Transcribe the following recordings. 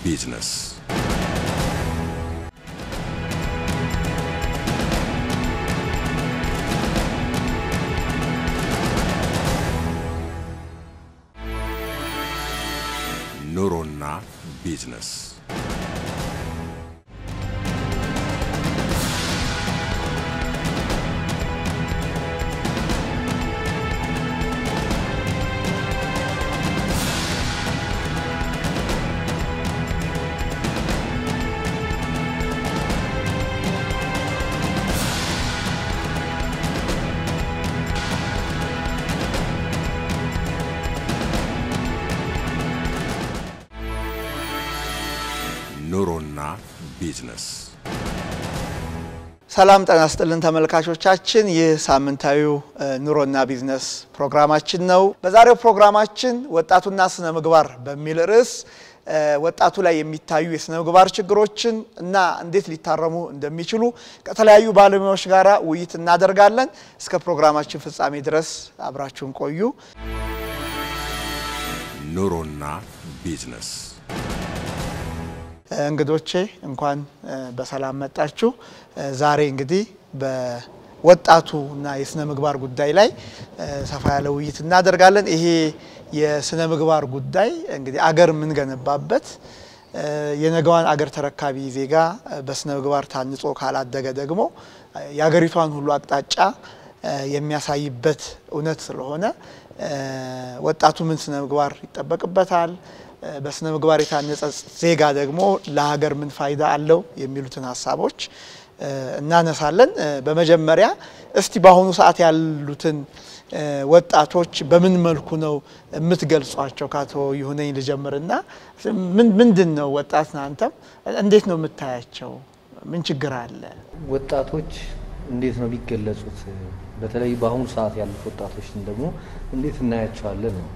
ቢዝነስ ኑሮና ቢዝነስ ኑሮና ቢዝነስ ሰላም ጤና ይስጥልን ተመልካቾቻችን፣ ይህ ሳምንታዊው ኑሮና ቢዝነስ ፕሮግራማችን ነው። በዛሬው ፕሮግራማችን ወጣቱና ስነ ምግባር በሚል ርዕስ ወጣቱ ላይ የሚታዩ የስነ ምግባር ችግሮችን እና እንዴት ሊታረሙ እንደሚችሉ ከተለያዩ ባለሙያዎች ጋር ውይይት እናደርጋለን። እስከ ፕሮግራማችን ፍጻሜ ድረስ አብራችሁን ቆዩ። ኑሮና ቢዝነስ እንግዶቼ እንኳን በሰላም መጣችሁ። ዛሬ እንግዲህ በወጣቱ እና የስነ ምግባር ጉዳይ ላይ ሰፋ ያለ ውይይት እናደርጋለን። ይሄ የስነ ምግባር ጉዳይ እንግዲህ አገር የምንገነባበት የነገዋን አገር ተረካቢ ዜጋ በስነ ምግባር ታንጾ ካላደገ ደግሞ የአገሪቷን ሁሉ አቅጣጫ የሚያሳይበት እውነት ስለሆነ ወጣቱ ምን ስነ ምግባር ይጠበቅበታል በስነ ምግባር የታነጸ ዜጋ ደግሞ ለሀገር ምን ፋይዳ አለው የሚሉትን ሀሳቦች እናነሳለን። በመጀመሪያ እስቲ በአሁኑ ሰዓት ያሉትን ወጣቶች በምን መልኩ ነው የምትገልጿቸው? ከአቶ ይሁነኝ ልጀምርና ምንድን ነው ወጣት አንተም እንዴት ነው የምታያቸው? ምን ችግር አለ? ወጣቶች እንዴት ነው የሚገለጹት? በተለይ በአሁኑ ሰዓት ያሉት ወጣቶችን ደግሞ እንዴት እናያቸዋለን ነው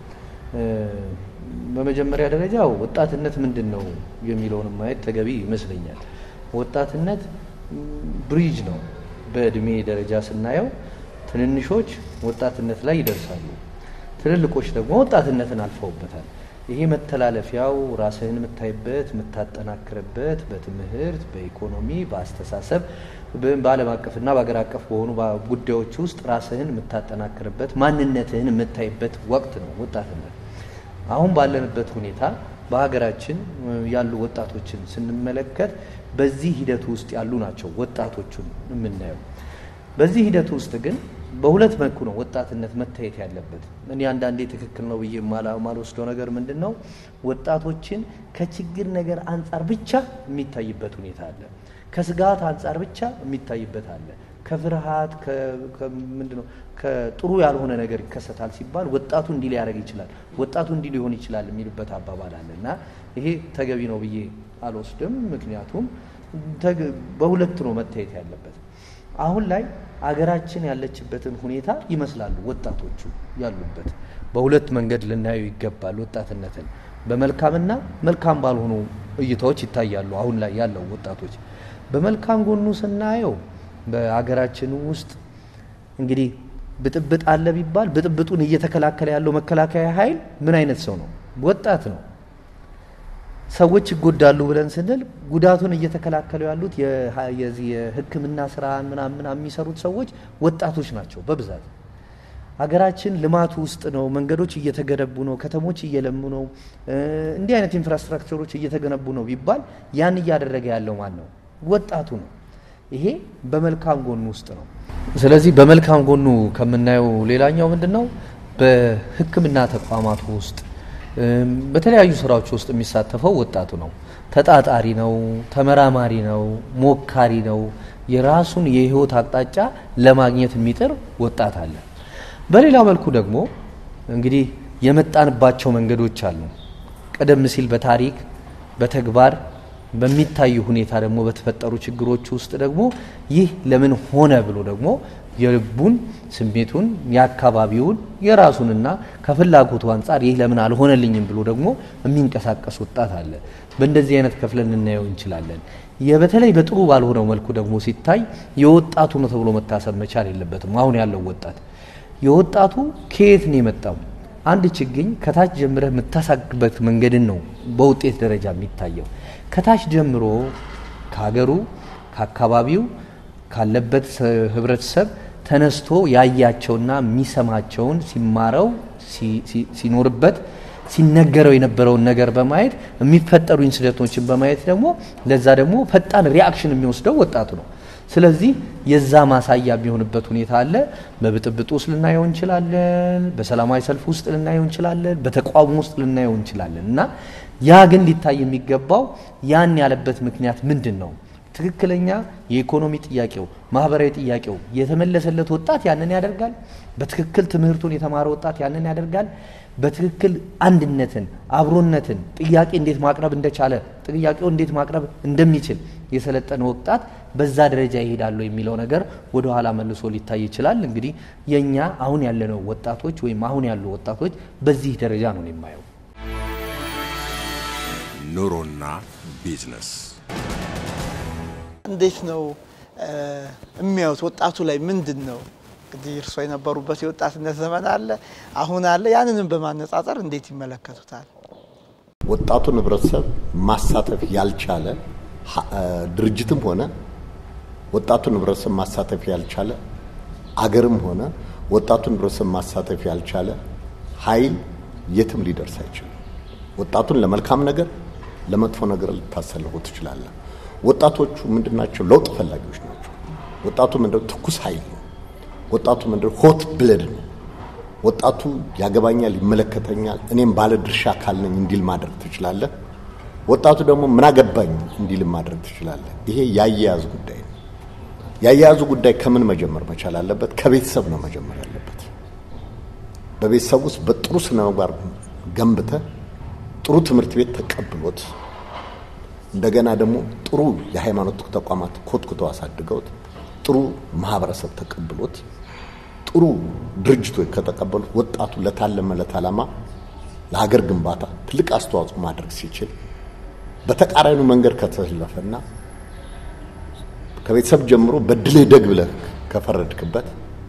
በመጀመሪያ ደረጃ ወጣትነት ምንድን ነው የሚለውን ማየት ተገቢ ይመስለኛል። ወጣትነት ብሪጅ ነው። በእድሜ ደረጃ ስናየው ትንንሾች ወጣትነት ላይ ይደርሳሉ፣ ትልልቆች ደግሞ ወጣትነትን አልፈውበታል። ይሄ መተላለፊያው ራስህን የምታይበት የምታጠናክርበት፣ በትምህርት፣ በኢኮኖሚ፣ በአስተሳሰብ፣ በዓለም አቀፍና በሀገር አቀፍ በሆኑ ጉዳዮች ውስጥ ራስህን የምታጠናክርበት ማንነትህን የምታይበት ወቅት ነው ወጣትነት። አሁን ባለንበት ሁኔታ በሀገራችን ያሉ ወጣቶችን ስንመለከት በዚህ ሂደት ውስጥ ያሉ ናቸው ወጣቶቹን የምናየው። በዚህ ሂደት ውስጥ ግን በሁለት መልኩ ነው ወጣትነት መታየት ያለበት። እኔ አንዳንዴ ትክክል ነው ብዬ ማልወስደው ነገር ምንድን ነው፣ ወጣቶችን ከችግር ነገር አንጻር ብቻ የሚታይበት ሁኔታ አለ። ከስጋት አንጻር ብቻ የሚታይበት አለ። ከፍርሃት ምንድን ነው ከጥሩ ያልሆነ ነገር ይከሰታል ሲባል ወጣቱ እንዲህ ሊያደርግ ይችላል፣ ወጣቱ እንዲህ ሊሆን ይችላል የሚልበት አባባል አለ እና ይሄ ተገቢ ነው ብዬ አልወስድም። ምክንያቱም በሁለት ነው መታየት ያለበት። አሁን ላይ አገራችን ያለችበትን ሁኔታ ይመስላሉ ወጣቶቹ ያሉበት። በሁለት መንገድ ልናየው ይገባል። ወጣትነትን በመልካምና መልካም ባልሆኑ እይታዎች ይታያሉ። አሁን ላይ ያለው ወጣቶች በመልካም ጎኑ ስናየው በሀገራችን ውስጥ እንግዲህ ብጥብጥ አለ ቢባል ብጥብጡን እየተከላከለ ያለው መከላከያ ኃይል ምን አይነት ሰው ነው? ወጣት ነው። ሰዎች ይጎዳሉ ብለን ስንል ጉዳቱን እየተከላከሉ ያሉት የዚህ የሕክምና ስራን ምናምን ምናምን የሚሰሩት ሰዎች ወጣቶች ናቸው በብዛት። ሀገራችን ልማቱ ውስጥ ነው። መንገዶች እየተገነቡ ነው። ከተሞች እየለሙ ነው። እንዲህ አይነት ኢንፍራስትራክቸሮች እየተገነቡ ነው ቢባል ያን እያደረገ ያለው ማን ነው? ወጣቱ ነው። ይሄ በመልካም ጎኑ ውስጥ ነው። ስለዚህ በመልካም ጎኑ ከምናየው ሌላኛው ምንድን ነው? በሕክምና ተቋማቱ ውስጥ በተለያዩ ስራዎች ውስጥ የሚሳተፈው ወጣቱ ነው። ተጣጣሪ ነው፣ ተመራማሪ ነው፣ ሞካሪ ነው። የራሱን የህይወት አቅጣጫ ለማግኘት የሚጥር ወጣት አለ። በሌላ መልኩ ደግሞ እንግዲህ የመጣንባቸው መንገዶች አሉ። ቀደም ሲል በታሪክ በተግባር በሚታዩ ሁኔታ ደግሞ በተፈጠሩ ችግሮች ውስጥ ደግሞ ይህ ለምን ሆነ ብሎ ደግሞ የልቡን ስሜቱን የአካባቢውን የራሱንና ከፍላጎቱ አንጻር ይህ ለምን አልሆነልኝም ብሎ ደግሞ የሚንቀሳቀስ ወጣት አለ። በእንደዚህ አይነት ከፍለን ልናየው እንችላለን። በተለይ በጥሩ ባልሆነው መልኩ ደግሞ ሲታይ የወጣቱ ነው ተብሎ መታሰብ መቻል የለበትም። አሁን ያለው ወጣት የወጣቱ ከየት ነው የመጣው? አንድ ችግኝ ከታች ጀምረህ የምታሳግበት መንገድን ነው በውጤት ደረጃ የሚታየው። ከታች ጀምሮ ከሀገሩ፣ ከአካባቢው፣ ካለበት ህብረተሰብ ተነስቶ ያያቸውና የሚሰማቸውን ሲማረው ሲኖርበት ሲነገረው የነበረውን ነገር በማየት የሚፈጠሩ ኢንሲደንቶችን በማየት ደግሞ ለዛ ደግሞ ፈጣን ሪአክሽን የሚወስደው ወጣቱ ነው። ስለዚህ የዛ ማሳያ የሚሆንበት ሁኔታ አለ። በብጥብጥ ውስጥ ልናየው እንችላለን። በሰላማዊ ሰልፍ ውስጥ ልናየው እንችላለን። በተቃውሞ ውስጥ ልናየው እንችላለን እና ያ ግን ሊታይ የሚገባው ያን ያለበት ምክንያት ምንድን ነው? ትክክለኛ የኢኮኖሚ ጥያቄው፣ ማህበራዊ ጥያቄው የተመለሰለት ወጣት ያንን ያደርጋል። በትክክል ትምህርቱን የተማረ ወጣት ያንን ያደርጋል። በትክክል አንድነትን፣ አብሮነትን ጥያቄ እንዴት ማቅረብ እንደቻለ ጥያቄው እንዴት ማቅረብ እንደሚችል የሰለጠነ ወጣት በዛ ደረጃ ይሄዳሉ የሚለው ነገር ወደ ኋላ መልሶ ሊታይ ይችላል። እንግዲህ የእኛ አሁን ያለነው ወጣቶች ወይም አሁን ያሉ ወጣቶች በዚህ ደረጃ ነው የማየው። ኑሮና ቢዝነስ እንዴት ነው የሚያዩት? ወጣቱ ላይ ምንድን ነው እንግዲህ እርስዎ የነበሩበት የወጣትነት ዘመን አለ፣ አሁን አለ። ያንንም በማነጻጸር እንዴት ይመለከቱታል? ወጣቱን ህብረተሰብ ማሳተፍ ያልቻለ ድርጅትም ሆነ ወጣቱን ህብረተሰብ ማሳተፍ ያልቻለ አገርም ሆነ ወጣቱን ህብረተሰብ ማሳተፍ ያልቻለ ኃይል የትም ሊደርስ አይችልም። ወጣቱን ለመልካም ነገር፣ ለመጥፎ ነገር ልታሰልፉ ትችላለህ። ወጣቶቹ ምንድናቸው? ለውጥ ፈላጊዎች ናቸው። ወጣቱ ምንድነው? ትኩስ ኃይል ነው። ወጣቱ ምንድነው? ሆት ብለድ ነው። ወጣቱ ያገባኛል፣ ይመለከተኛል፣ እኔም ባለ ድርሻ አካል ነኝ እንዲል ማድረግ ትችላለህ። ወጣቱ ደግሞ ምን አገባኝ እንዲል ማድረግ ትችላለህ። ይሄ ያያያዝ ጉዳይ ነው። ያያያዙ ጉዳይ ከምን መጀመር መቻል አለበት? ከቤተሰብ ነው መጀመር ያለበት። በቤተሰብ ውስጥ በጥሩ ስነ ምግባር ገንብተህ ጥሩ ትምህርት ቤት ተቀብሎት እንደገና ደግሞ ጥሩ የሃይማኖት ተቋማት ኮትኩተው አሳድገውት ጥሩ ማህበረሰብ ተቀብሎት ጥሩ ድርጅቶች ከተቀበሉት ወጣቱ ለታለመለት ዓላማ ለሀገር ግንባታ ትልቅ አስተዋጽኦ ማድረግ ሲችል በተቃራኒው መንገድ ከተሰለፈና ከቤተሰብ ጀምሮ በድልህ ደግ ብለህ ከፈረድክበት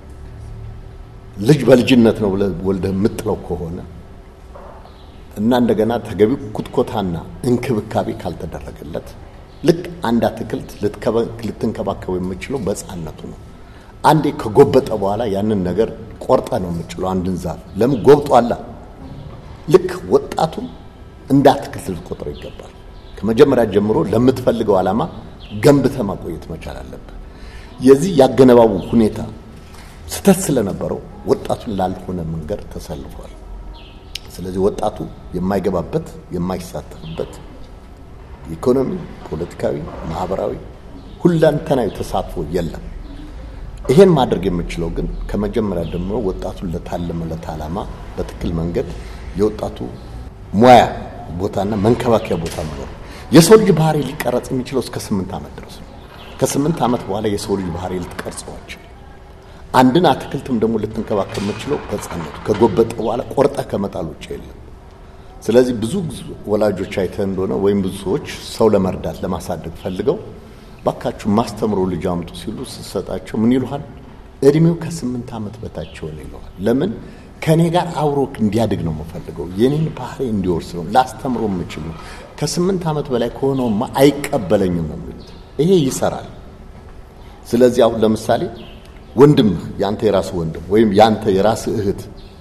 ልጅ በልጅነት ነው ብለህ ወልደህ የምጥለው ከሆነ እና እንደገና ተገቢው ኩትኮታና እንክብካቤ ካልተደረገለት ልክ አንድ አትክልት ልትንከባከቡ የምችለው በሕፃንነቱ ነው። አንዴ ከጎበጠ በኋላ ያንን ነገር ቆርጠ ነው የምችለው አንድን ዛፍ ለምን ጎብጧላ። ልክ ወጣቱን እንደ አትክልት ልትቆጥረው ይገባል። ከመጀመሪያ ጀምሮ ለምትፈልገው ዓላማ ገንብተ ማቆየት መቻል አለብህ። የዚህ ያገነባቡ ሁኔታ ስተት ስለነበረው ወጣቱን ላልሆነ መንገድ ተሰልፏል። ስለዚህ ወጣቱ የማይገባበት የማይሳተፍበት ኢኮኖሚ፣ ፖለቲካዊ፣ ማህበራዊ ሁለንተናዊ ተሳትፎ የለም። ይሄን ማድረግ የምችለው ግን ከመጀመሪያ ጀምሮ ወጣቱን ለታለመለት ዓላማ በትክክል መንገድ የወጣቱ ሙያ ቦታና መንከባከያ ቦታ መኖር። የሰው ልጅ ባህሪ ሊቀረጽ የሚችለው እስከ ስምንት ዓመት ድረስ ነው። ከስምንት ዓመት በኋላ የሰው ልጅ ባህሪ ልትቀርጸዋቸው አንድን አትክልትም ደግሞ ልትንከባከብ የምችለው በሕፃንነቱ ከጎበጠ በኋላ ቆርጠህ ከመጣል ውጭ የለም። ስለዚህ ብዙ ወላጆች አይተህ እንደሆነ ወይም ብዙ ሰዎች ሰው ለመርዳት ለማሳደግ ፈልገው ባካችሁ ማስተምሮ ልጅ አምጡ ሲሉ ስትሰጣቸው ምን ይሉሃል? እድሜው ከስምንት ዓመት በታች ሆነ ይለዋል። ለምን? ከእኔ ጋር አብሮ እንዲያድግ ነው የምፈልገው። የኔን ባህሪ እንዲወርስ ነው ላስተምሮ የምችል ነው። ከስምንት ዓመት በላይ ከሆነውማ አይቀበለኝም ነው የሚሉት። ይሄ ይሰራል። ስለዚህ አሁን ለምሳሌ ወንድምህ ያንተ የራስህ ወንድም ወይም ያንተ የራስህ እህት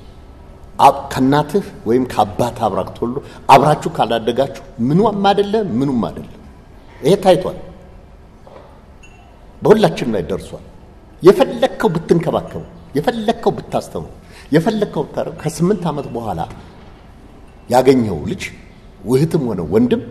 ከእናትህ ወይም ከአባት አብራክ ተወልዶ አብራችሁ ካላደጋችሁ ምኑም አይደለ ምኑም አይደለ። ይሄ ታይቷል፣ በሁላችን ላይ ደርሷል። የፈለግከው ብትንከባከቡ፣ የፈለግከው ብታስተምሩ፣ የፈለግከው ብታደርግ ከስምንት ዓመት በኋላ ያገኘው ልጅ ውህትም ሆነ ወንድም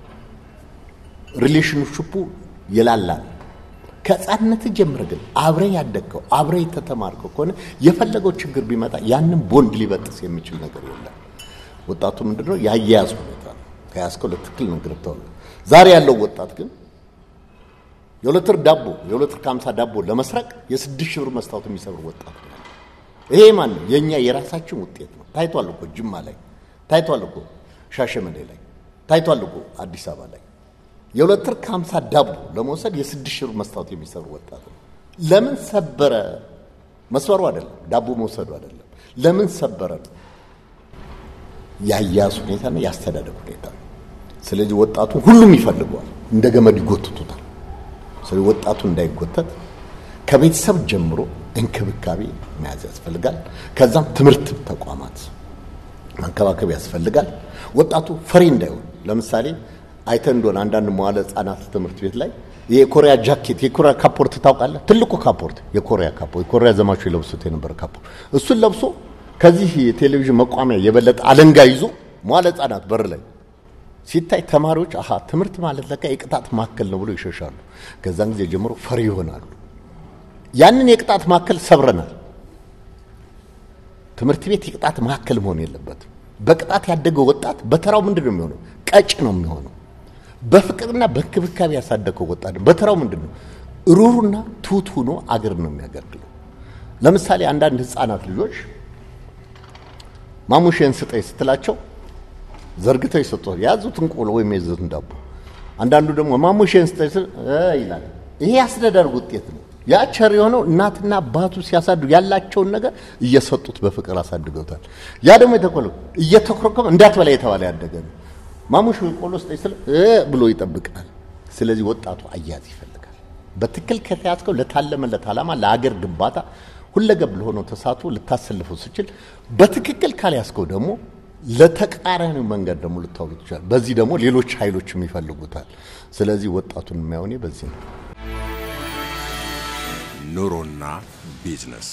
ሪሌሽንሽፑ የላላል። ከህፃንነት ጀምረ ግን አብረ ያደግከው አብረ የተተማርከው ከሆነ የፈለገው ችግር ቢመጣ ያንን ቦንድ ሊበጥስ የሚችል ነገር የለም። ወጣቱ ምንድነው ያያያዝ ሁኔታ ነው። ከያዝከው ለትክክል ነው ግርብተው። ዛሬ ያለው ወጣት ግን የሁለት ወር ዳቦ የሁለት ወር ከሀምሳ ዳቦ ለመስረቅ የስድስት ሺህ ብር መስታወት የሚሰብር ወጣት ነው። ይሄ ማን ነው? የእኛ የራሳችን ውጤት ነው። ታይቷል እኮ ጅማ ላይ ታይቷል እኮ ሻሸመኔ ላይ ታይቷል እኮ አዲስ አበባ ላይ የሁለት ወር ከሀምሳ ዳቦ ለመውሰድ የስድስት ሺህ ብር መስታወት የሚሰሩ ወጣት ነው። ለምን ሰበረ? መስበሩ አይደለም፣ ዳቦ መውሰዱ አይደለም። ለምን ሰበረ ነው። የአያያዝ ሁኔታና የአስተዳደግ ሁኔታ ነው። ስለዚህ ወጣቱ ሁሉም ይፈልገዋል፣ እንደ ገመድ ይጎትቱታል። ስለዚህ ወጣቱ እንዳይጎተት ከቤተሰብ ጀምሮ እንክብካቤ መያዝ ያስፈልጋል። ከዛም ትምህርት ተቋማት መንከባከብ ያስፈልጋል። ወጣቱ ፈሪ እንዳይሆን ለምሳሌ አይተህ እንደሆነ አንዳንድ መዋለ ሕጻናት ትምህርት ቤት ላይ የኮሪያ ጃኬት የኮሪያ ካፖርት ታውቃለህ? ትልቁ ካፖርት የኮሪያ ካፖርት የኮሪያ ዘማቾች የለብሱት የነበረ ካፖርት እሱን ለብሶ ከዚህ የቴሌቪዥን መቋሚያ የበለጠ አለንጋ ይዞ መዋለ ሕጻናት በር ላይ ሲታይ ተማሪዎች አሃ ትምህርት ማለት ለካ የቅጣት ማዕከል ነው ብሎ ይሸሻሉ። ከዛን ጊዜ ጀምሮ ፈሪ ይሆናሉ። ያንን የቅጣት ማዕከል ሰብረናል። ትምህርት ቤት የቅጣት ማዕከል መሆን የለበትም። በቅጣት ያደገው ወጣት በተራው ምንድን ነው የሚሆነው? ቀጭ ነው የሚሆነው። በፍቅርና በእንክብካቤ ያሳደገው ወጣት በተራው ምንድን ነው? ሩሩና ትሁት ሆኖ አገር ነው የሚያገለግለው። ለምሳሌ አንዳንድ ህፃናት ልጆች ማሙሼን ስጠኝ ስትላቸው ዘርግተው ይሰጡታል። የያዙትን ቆሎ ወይም የያዙትን ዳቦ። አንዳንዱ ደግሞ ማሙሼን ስጠኝ ስል እ ይላል። ይሄ አስተዳደር ውጤት ነው። ያ ቸር የሆነው እናትና አባቱ ሲያሳድጉ ያላቸውን ነገር እየሰጡት በፍቅር አሳድገውታል። ያ ደግሞ የተኮለ እየተኮረኮመ እንዳትበላ የተባለ ያደገ ነው። ማሙሽ ቆሎ ስጠኝ ስል እ ብሎ ይጠብቃል። ስለዚህ ወጣቱ አያዝ ይፈልጋል። በትክክል ከተያዝከው ለታለመለት ዓላማ ለአገር ግንባታ ሁለገብ ለሆነው ተሳትፎ ልታሰልፈው ስችል፣ በትክክል ካልያዝከው ደግሞ ለተቃራኒው መንገድ ደግሞ ልታውሉ ትችላል። በዚህ ደግሞ ሌሎች ኃይሎችም ይፈልጉታል። ስለዚህ ወጣቱን የሚያውኔ በዚህ ነው። ኑሮና ቢዝነስ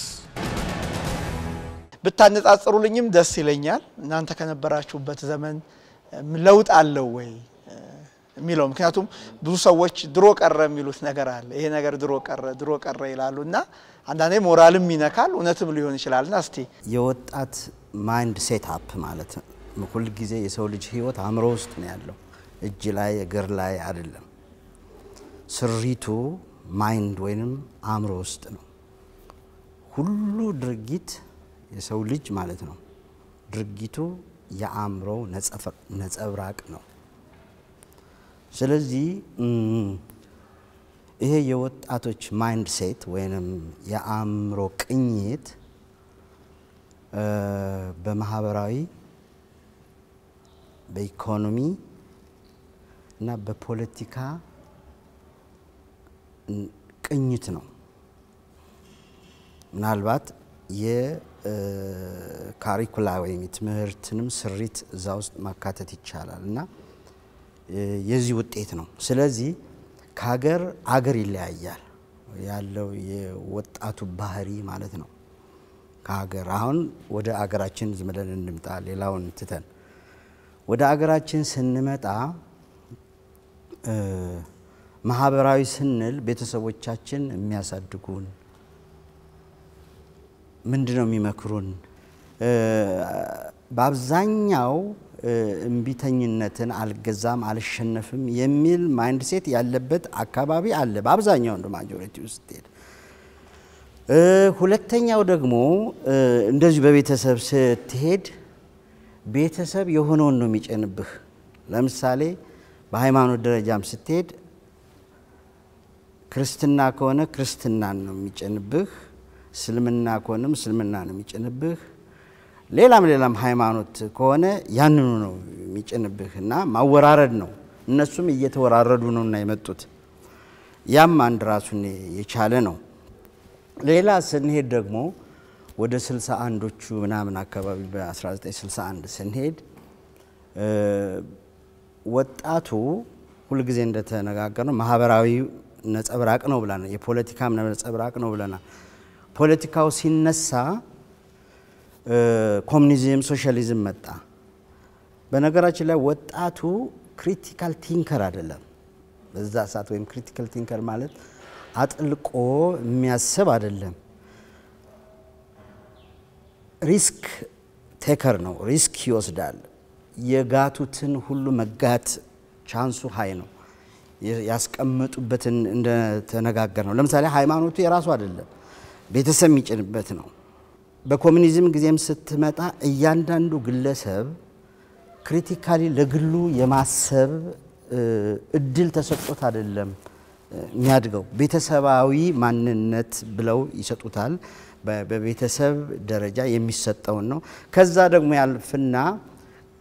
ብታነጻጽሩልኝም ደስ ይለኛል። እናንተ ከነበራችሁበት ዘመን ለውጥ አለው ወይ የሚለው ምክንያቱም ብዙ ሰዎች ድሮ ቀረ የሚሉት ነገር አለ። ይሄ ነገር ድሮ ቀረ ድሮ ቀረ ይላሉ እና አንዳንዴ ሞራልም ይነካል፣ እውነትም ሊሆን ይችላል። እና እስቲ የወጣት ማይንድ ሴት አፕ ማለት ነው። ሁል ጊዜ የሰው ልጅ ህይወት አእምሮ ውስጥ ነው ያለው፣ እጅ ላይ እግር ላይ አይደለም። ስሪቱ ማይንድ ወይንም አእምሮ ውስጥ ነው። ሁሉ ድርጊት የሰው ልጅ ማለት ነው ድርጊቱ የአእምሮ ነጸብራቅ ነው። ስለዚህ ይሄ የወጣቶች ማይንድ ሴት ወይንም የአእምሮ ቅኝት በማህበራዊ፣ በኢኮኖሚ እና በፖለቲካ ቅኝት ነው። ምናልባት የካሪኩላ ወይም የትምህርትንም ስሪት እዛ ውስጥ ማካተት ይቻላል እና የዚህ ውጤት ነው። ስለዚህ ከሀገር አገር ይለያያል ያለው የወጣቱ ባህሪ ማለት ነው። ከሀገር አሁን ወደ አገራችን ዝም ብለን እንምጣ፣ ሌላውን ትተን ወደ አገራችን ስንመጣ ማህበራዊ ስንል ቤተሰቦቻችን የሚያሳድጉን ምንድን ነው የሚመክሩን? በአብዛኛው እምቢተኝነትን አልገዛም፣ አልሸነፍም የሚል ማይንድ ሴት ያለበት አካባቢ አለ። በአብዛኛው እንደ ማጆሪቲ ውስጥ ሄድ ሁለተኛው ደግሞ እንደዚሁ በቤተሰብ ስትሄድ ቤተሰብ የሆነውን ነው የሚጨንብህ። ለምሳሌ በሃይማኖት ደረጃም ስትሄድ ክርስትና ከሆነ ክርስትናን ነው የሚጭንብህ፣ እስልምና ከሆነም እስልምና ነው የሚጭንብህ። ሌላም ሌላም ሃይማኖት ከሆነ ያንኑ ነው የሚጭንብህ እና ማወራረድ ነው። እነሱም እየተወራረዱ ነው እና የመጡት ያም አንድ ራሱን የቻለ ነው። ሌላ ስንሄድ ደግሞ ወደ ስልሳ አንዶቹ ምናምን አካባቢ በ1961 ስንሄድ ወጣቱ ሁልጊዜ እንደተነጋገር ነው ማህበራዊ ነጸብራቅ ነው ብለናል። የፖለቲካም ነጸብራቅ ነው ብለናል። ፖለቲካው ሲነሳ ኮሚኒዝም፣ ሶሻሊዝም መጣ። በነገራችን ላይ ወጣቱ ክሪቲካል ቲንከር አይደለም በዛ ሰዓት። ወይም ክሪቲካል ቲንከር ማለት አጥልቆ የሚያስብ አይደለም። ሪስክ ቴከር ነው። ሪስክ ይወስዳል። የጋቱትን ሁሉ መጋት ቻንሱ ሀይ ነው። ያስቀመጡበትን እንደተነጋገር ነው። ለምሳሌ ሃይማኖቱ የራሱ አይደለም፣ ቤተሰብ የሚጭንበት ነው። በኮሚኒዝም ጊዜም ስትመጣ እያንዳንዱ ግለሰብ ክሪቲካሊ ለግሉ የማሰብ እድል ተሰጥቶት አይደለም የሚያድገው። ቤተሰባዊ ማንነት ብለው ይሰጡታል። በቤተሰብ ደረጃ የሚሰጠውን ነው። ከዛ ደግሞ ያልፍና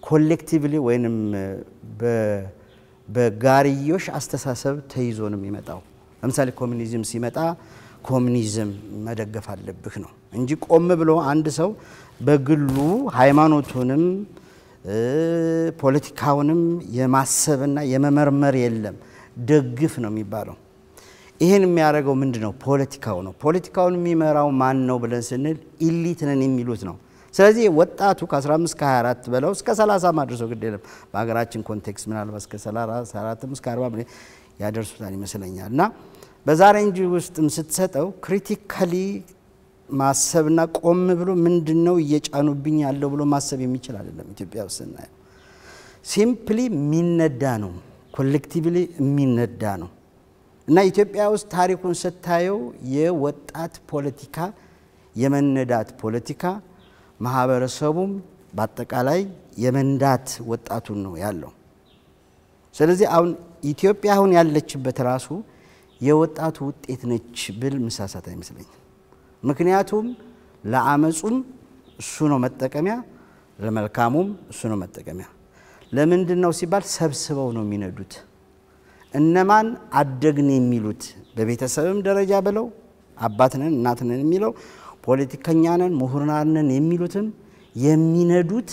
ኮሌክቲቭሊ ወይንም በ- በጋርዮሽ አስተሳሰብ ተይዞ ነው የሚመጣው። ለምሳሌ ኮሚኒዝም ሲመጣ ኮሚኒዝም መደገፍ አለብህ ነው እንጂ ቆም ብሎ አንድ ሰው በግሉ ሃይማኖቱንም እ፣ ፖለቲካውንም የማሰብና የመመርመር የለም። ደግፍ ነው የሚባለው። ይህን የሚያደርገው ምንድን ነው? ፖለቲካው ነው። ፖለቲካውን የሚመራው ማን ነው ብለን ስንል ኢሊት ነን የሚሉት ነው። ስለዚህ ወጣቱ ከ15 ከ24 በለው እስከ 30 ማድረሰው ግድ የለም። በሀገራችን ኮንቴክስት ምናልባት እስከ 34 እስከ 40 ብለን ያደርሱታል ይመስለኛል። እና በዛ ሬንጅ ውስጥም ስትሰጠው ክሪቲካሊ ማሰብና ቆም ብሎ ምንድን ነው እየጫኑብኝ ያለው ብሎ ማሰብ የሚችል አይደለም። ኢትዮጵያ ውስጥ ስናየው ሲምፕሊ የሚነዳ ነው፣ ኮሌክቲቭሊ የሚነዳ ነው። እና ኢትዮጵያ ውስጥ ታሪኩን ስታየው የወጣት ፖለቲካ የመነዳት ፖለቲካ ማህበረሰቡም በአጠቃላይ የመንዳት ወጣቱን ነው ያለው። ስለዚህ አሁን ኢትዮጵያ አሁን ያለችበት ራሱ የወጣቱ ውጤት ነች ብል ምሳሳት አይመስለኝም። ምክንያቱም ለአመፁም እሱ ነው መጠቀሚያ፣ ለመልካሙም እሱ ነው መጠቀሚያ። ለምንድን ነው ሲባል ሰብስበው ነው የሚነዱት። እነማን አደግን የሚሉት በቤተሰብም ደረጃ ብለው አባት ነን እናት ነን የሚለው ፖለቲከኛ ነን ምሁራን ነን የሚሉትም የሚነዱት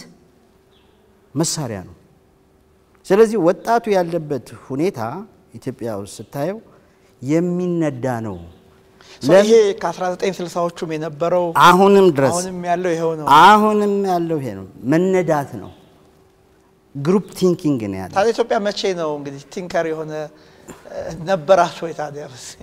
መሳሪያ ነው። ስለዚህ ወጣቱ ያለበት ሁኔታ ኢትዮጵያ ውስጥ ስታየው የሚነዳ ነው። ሶ ይሄ ከ1960ዎቹም የነበረው አሁንም ድረስ አሁንም ያለው ይኸው ነው። አሁንም ያለው ይሄ ነው፣ መነዳት ነው። ግሩፕ ቲንኪንግ ነው ያለው። ታዲያ ኢትዮጵያ መቼ ነው እንግዲህ ቲንከር የሆነ እ፣ ነበራት ወይ ታዲያ?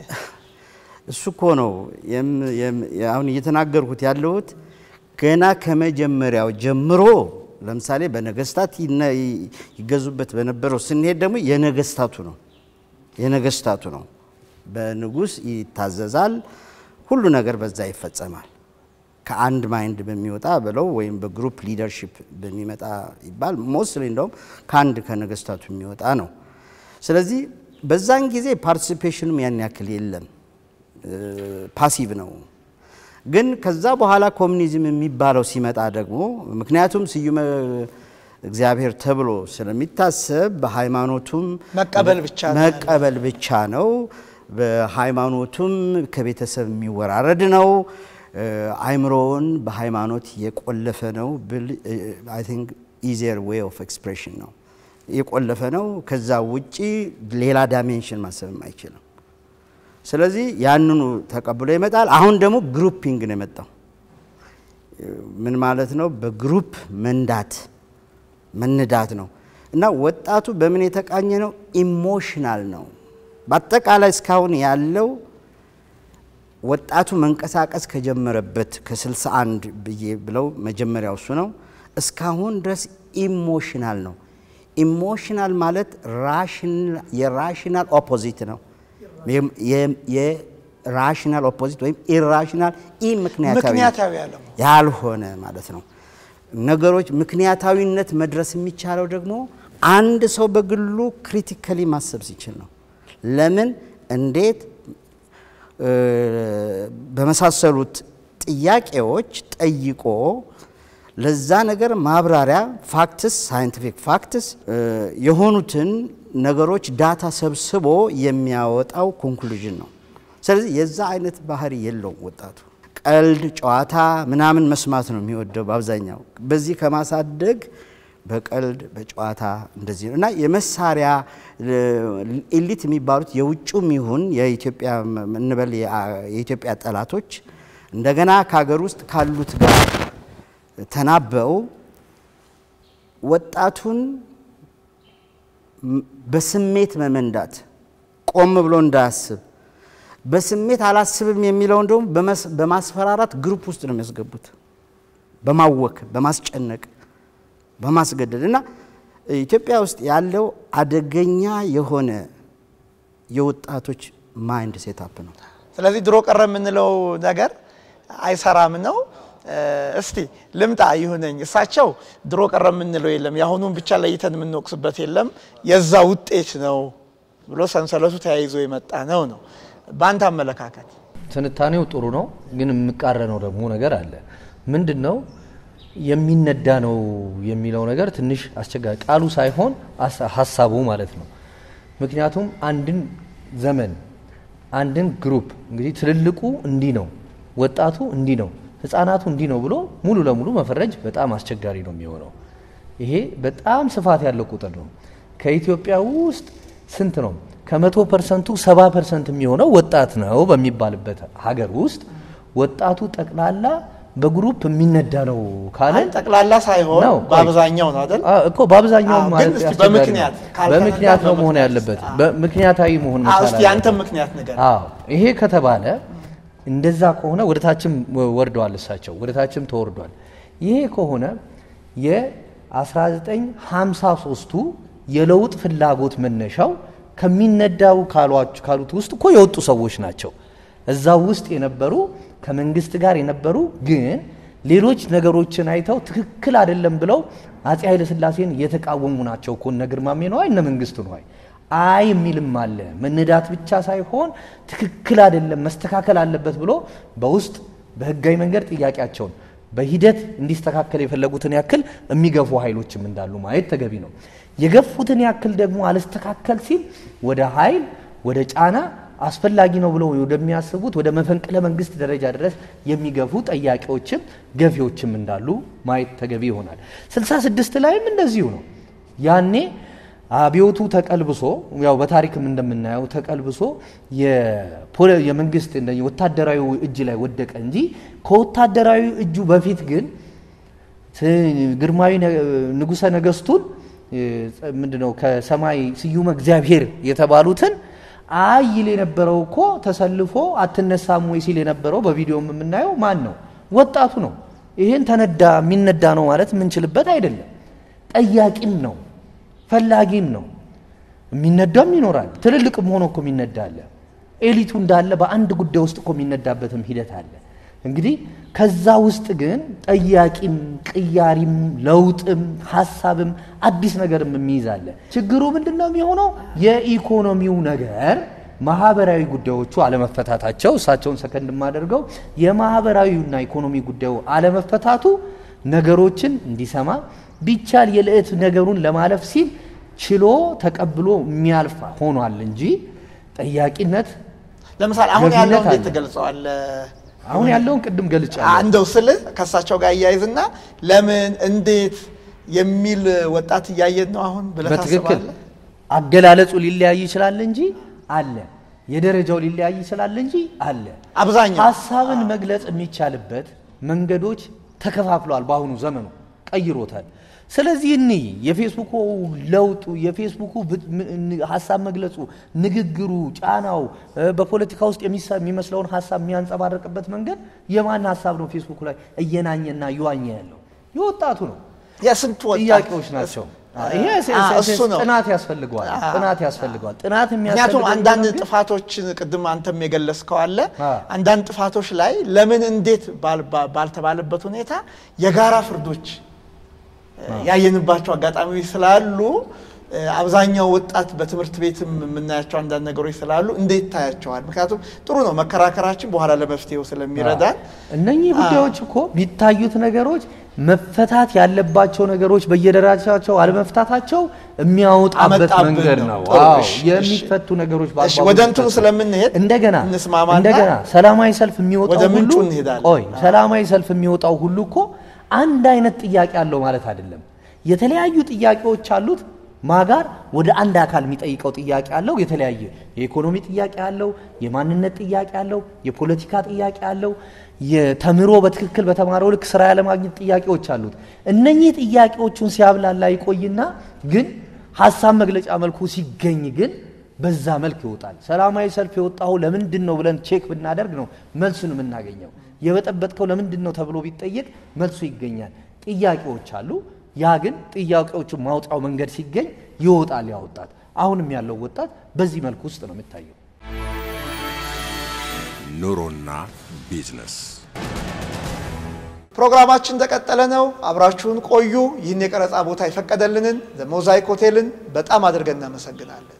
እሱ እኮ ነው የም- የም- አሁን እየተናገርኩት ያለሁት ገና ከመጀመሪያው ጀምሮ ለምሳሌ በነገስታት ይነ- ይገዙበት በነበረው ስንሄድ ደግሞ የነገስታቱ ነው የነገስታቱ ነው። በንጉስ ይታዘዛል፣ ሁሉ ነገር በዛ ይፈጸማል። ከአንድ ማይንድ በሚወጣ ብለው ወይም በግሩፕ ሊደርሺፕ በሚመጣ ይባል ሞስትሊ እንደውም ከአንድ ከነገስታቱ የሚወጣ ነው። ስለዚህ በዛን ጊዜ ፓርቲሲፔሽኑም ያን ያክል የለም፣ ፓሲቭ ነው። ግን ከዛ በኋላ ኮሚኒዝም የሚባለው ሲመጣ ደግሞ ምክንያቱም ስዩመ እግዚአብሔር ተብሎ ስለሚታሰብ በሃይማኖቱም መቀበል ብቻ ነው ያለው። መቀበል ብቻ ነው። በሃይማኖቱም ከቤተሰብ የሚወራረድ ነው። አይምሮውን በሃይማኖት የቆለፈ ነው ብል አይ ቲንክ ኢዚየር ዌይ ኦፍ ኤክስፕሬሽን ነው የቆለፈ ነው። ከዛ ውጪ ሌላ ዳይሜንሽን ማሰብም አይችልም። ስለዚህ ያንኑ ተቀብሎ ይመጣል። አሁን ደግሞ ግሩፒንግ ነው የመጣው። ምን ማለት ነው? በግሩፕ መንዳት መንዳት ነው እና ወጣቱ በምን የተቃኘ ነው? ኢሞሽናል ነው። በአጠቃላይ እስካሁን ያለው ወጣቱ መንቀሳቀስ ከጀመረበት ከ61 ብዬ ብለው መጀመሪያው እሱ ነው። እስካሁን ድረስ ኢሞሽናል ነው። ኢሞሽናል ማለት የራሽናል ኦፖዚት ነው። የራሽናል ኦፖዚት ወይም ኢራሽናል ኢ ምክንያታዊ ምክንያታዊ ያለው ያልሆነ ማለት ነው። ነገሮች ምክንያታዊነት መድረስ የሚቻለው ደግሞ አንድ ሰው በግሉ ክሪቲካሊ ማሰብ ሲችል ነው። ለምን፣ እንዴት በመሳሰሉት ጥያቄዎች ጠይቆ ለዛ ነገር ማብራሪያ ፋክትስ ሳይንቲፊክ ፋክትስ የሆኑትን ነገሮች ዳታ ሰብስቦ የሚያወጣው ኮንክሉዥን ነው። ስለዚህ የዛ አይነት ባህሪ የለውም ወጣቱ። ቀልድ፣ ጨዋታ ምናምን መስማት ነው የሚወደው በአብዛኛው። በዚህ ከማሳደግ በቀልድ በጨዋታ እንደዚህ ነው እና የመሳሪያ ኤሊት የሚባሉት የውጩም ይሁን የኢትዮጵያ እንበል የኢትዮጵያ ጠላቶች እንደገና ከሀገር ውስጥ ካሉት ጋር ተናበው ወጣቱን በስሜት መመንዳት ቆም ብሎ እንዳያስብ በስሜት አላስብም የሚለውን ደግሞ በማስፈራራት ግሩፕ ውስጥ ነው የሚያስገቡት፣ በማወክ በማስጨነቅ በማስገደድ እና ኢትዮጵያ ውስጥ ያለው አደገኛ የሆነ የወጣቶች ማይንድ ሴታፕ ነው። ስለዚህ ድሮ ቀረ የምንለው ነገር አይሰራም ነው። እስቲ ልምጣ ይሁነኝ። እሳቸው ድሮ ቀረ የምንለው የለም የአሁኑን ብቻ ለይተን የምንወቅስበት የለም የዛ ውጤት ነው ብሎ ሰንሰለቱ ተያይዞ የመጣ ነው ነው በአንተ አመለካከት? ትንታኔው ጥሩ ነው፣ ግን የሚቃረነው ደግሞ ነገር አለ። ምንድን ነው የሚነዳ ነው የሚለው ነገር ትንሽ አስቸጋሪ ቃሉ ሳይሆን አሳ- ሀሳቡ ማለት ነው። ምክንያቱም አንድን ዘመን አንድን ግሩፕ እንግዲህ ትልልቁ እንዲህ ነው፣ ወጣቱ እንዲህ ነው፣ ህፃናቱ እንዲህ ነው ብሎ ሙሉ ለሙሉ መፈረጅ በጣም አስቸጋሪ ነው የሚሆነው። ይሄ በጣም ስፋት ያለው ቁጥር ነው። ከኢትዮጵያ ውስጥ ስንት ነው? ከመቶ ፐርሰንቱ ሰባ ፐርሰንት የሚሆነው ወጣት ነው በሚባልበት ሀገር ውስጥ ወጣቱ ጠቅላላ በግሩፕ የሚነዳ ነው ካለ አይ ጠቅላላ ሳይሆን ነው፣ ቆይ። በአብዛኛው ነው አይደል? አዎ እኮ በአብዛኛው አዎ፣ ማለት ግን እስቲ አስቸጋሪ ነው። በምክንያት ካልተነዳ በምክንያት ነው መሆን በምክንያት ያለበት። አዎ። በምክንያታዊ መሆን አዎ፣ መቻል እስቲ አለበት። ያንተም ምክንያት ንገር። አዎ ይሄ ከተባለ እንደዛ ከሆነ ወደ ታችም ወርደዋል እሳቸው ወደ ታችም ተወርዷል። ይሄ ከሆነ የ1953ቱ የለውጥ ፍላጎት መነሻው ከሚነዳው ካሏች- ካሉት ውስጥ እኮ የወጡ ሰዎች ናቸው። እዛ ውስጥ የነበሩ ከመንግስት ጋር የነበሩ ግን ሌሎች ነገሮችን አይተው ትክክል አይደለም ብለው አጼ ኃይለሥላሴን የተቃወሙ ናቸው እኮ እነ ግርማሜ ነዋይ እነ መንግስቱ ነዋይ። አይ የሚልም አለ። መነዳት ብቻ ሳይሆን ትክክል አይደለም መስተካከል አለበት ብሎ በውስጥ በህጋዊ መንገድ ጥያቄያቸውን በሂደት እንዲስተካከል የፈለጉትን ያክል የሚገፉ ኃይሎችም እንዳሉ ማየት ተገቢ ነው። የገፉትን ያክል ደግሞ አልስተካከል ሲል ወደ ኃይል ወደ ጫና አስፈላጊ ነው ብለው ወደሚያስቡት ወደ መፈንቅለ መንግስት ደረጃ ድረስ የሚገፉ ጠያቂዎችም ገፊዎችም እንዳሉ ማየት ተገቢ ይሆናል። 66 ላይም እንደዚሁ ነው። ያኔ አብዮቱ ተቀልብሶ ያው በታሪክም እንደምናየው ተቀልብሶ የፖለ- የመንግስት እንደ ወታደራዊ እጅ ላይ ወደቀ እንጂ ከወታደራዊ እጁ በፊት ግን ት- ግርማዊ ነ- ንጉሠ ነገስቱን እ፣ ጸ- ምንድነው ከሰማይ ስዩመ እግዚአብሔር የተባሉትን አይ ይል የነበረው እኮ ተሰልፎ አትነሳም ወይ ሲል የነበረው በቪዲዮም የምናየው ማን ነው? ወጣቱ ነው። ይሄን ተነዳ የሚነዳ ነው ማለት የምንችልበት አይደለም። ጠያቂም ነው፣ ፈላጊም ነው። የሚነዳም ይኖራል። ትልልቅም ሆኖ እኮ የሚነዳ አለ። ኤሊቱ እንዳለ በአንድ ጉዳይ ውስጥ እኮ የሚነዳበትም ሂደት አለ። እንግዲህ ከዛ ውስጥ ግን ጠያቂም ቅያሪም ለውጥም ሀሳብም አዲስ ነገርም የሚይዝ አለ። ችግሩ ምንድን ነው የሚሆነው? የኢኮኖሚው ነገር ማህበራዊ ጉዳዮቹ አለመፈታታቸው እሳቸውን ሰከንድ የማደርገው የማህበራዊና ኢኮኖሚ ጉዳዩ አለመፈታቱ ነገሮችን እንዲሰማ ቢቻል የልዕት ነገሩን ለማለፍ ሲል ችሎ ተቀብሎ የሚያልፍ ሆኗል እንጂ ጠያቂነት ለምሳሌ አሁን ገቢነት ያለው እንዴት አለ። ትገልጸዋለህ? አሁን ያለውን ቅድም ገልጫለሁ። እንደው ስልህ ከእሳቸው ጋር እያይዝና ለምን እንዴት የሚል ወጣት እያየን ነው አሁን ብለህ በትክክል ታስባለህ? አገላለጹ ሊለያይ ይችላል እንጂ አለ። የደረጃው ሊለያይ ይችላል እንጂ አለ። አብዛኛው ሀሳብን መግለጽ የሚቻልበት መንገዶች ተከፋፍለዋል። በአሁኑ ዘመኑ ቀይሮታል። ስለዚህ እኒ የፌስቡኩ ለውጡ የፌስቡኩ ብ- ም- ን- ሀሳብ መግለጹ፣ ንግግሩ፣ ጫናው እ፣ በፖለቲካ ውስጥ የሚሳ- የሚመስለውን ሀሳብ የሚያንጸባርቅበት መንገድ የማን ሀሳብ ነው? ፌስቡክ ላይ እየናኘና እየዋኘ ያለው የወጣቱ ነው። የስንት ወጣት ጥያቄዎች ናቸው። ይሄ አ፣ እሱ ነው። ጥናት ያስፈልገዋል። ጥናት ያስፈልገዋል። ጥናት ምክንያቱም የሚያስፈልገው አንዳንድ ግን ጥፋቶችን ቅድም አንተም የገለጽከው አለ። አ። አንዳንድ ጥፋቶች ላይ ለምን እንዴት ባል- ባ- ባልተባለበት ሁኔታ የጋራ ፍርዶች እ፣ ያየንባቸው አጋጣሚዎች ስላሉ እ፣ አብዛኛው ወጣት በትምህርት ቤትም የምናያቸው አንዳንድ ነገሮች ስላሉ እንዴት ታያቸዋል? ምክንያቱም ጥሩ ነው መከራከራችን በኋላ ለመፍትሄው ስለሚረዳን እነኚህ ጉዳዮች እኮ ቢታዩት ነገሮች መፈታት ያለባቸው ነገሮች በየደረጃቸው አለመፍታታቸው የሚያወጣበት አመጣብን መንገድ ነው። ነው። ጥሩ፣ አዎ እሺ፣ የሚፈቱ ነገሮች እሺ፣ በአግባቡ ወደ እንትኑ ቢፈቱ። ስለምንሄድ እንደገና እንስማማና እንደገና ሰላማዊ ሰልፍ የሚወጣው ወደ ሁሉ ምንጩ እንሄዳለን። ቆይ ሰላማዊ ሰልፍ የሚወጣው ሁሉ እኮ አንድ አይነት ጥያቄ አለው ማለት አይደለም። የተለያዩ ጥያቄዎች አሉት። ማጋር ወደ አንድ አካል የሚጠይቀው ጥያቄ አለው። የተለያየ የኢኮኖሚ ጥያቄ አለው፣ የማንነት ጥያቄ አለው፣ የፖለቲካ ጥያቄ አለው፣ የተምሮ በትክክል በተማረው ልክ ስራ ያለማግኘት ጥያቄዎች አሉት። እነኚህ ጥያቄዎቹን ሲያብላላ ይቆይና ግን ሀሳብ መግለጫ መልኩ ሲገኝ ግን በዛ መልክ ይወጣል። ሰላማዊ ሰልፍ የወጣው ለምንድን ነው ብለን ቼክ ብናደርግ ነው መልሱን የምናገኘው። የበጠበጥከው ለምንድን ነው ተብሎ ቢጠየቅ መልሱ ይገኛል። ጥያቄዎች አሉ። ያ ግን ጥያቄዎቹን ማውጫው መንገድ ሲገኝ ይወጣል ያ ወጣት። አሁንም ያለው ወጣት በዚህ መልኩ ውስጥ ነው የሚታየው። ኑሮና ቢዝነስ ፕሮግራማችን እንደቀጠለ ነው። አብራችሁን ቆዩ። ይህን የቀረጻ ቦታ የፈቀደልንን ሞዛይክ ሆቴልን በጣም አድርገን እናመሰግናለን።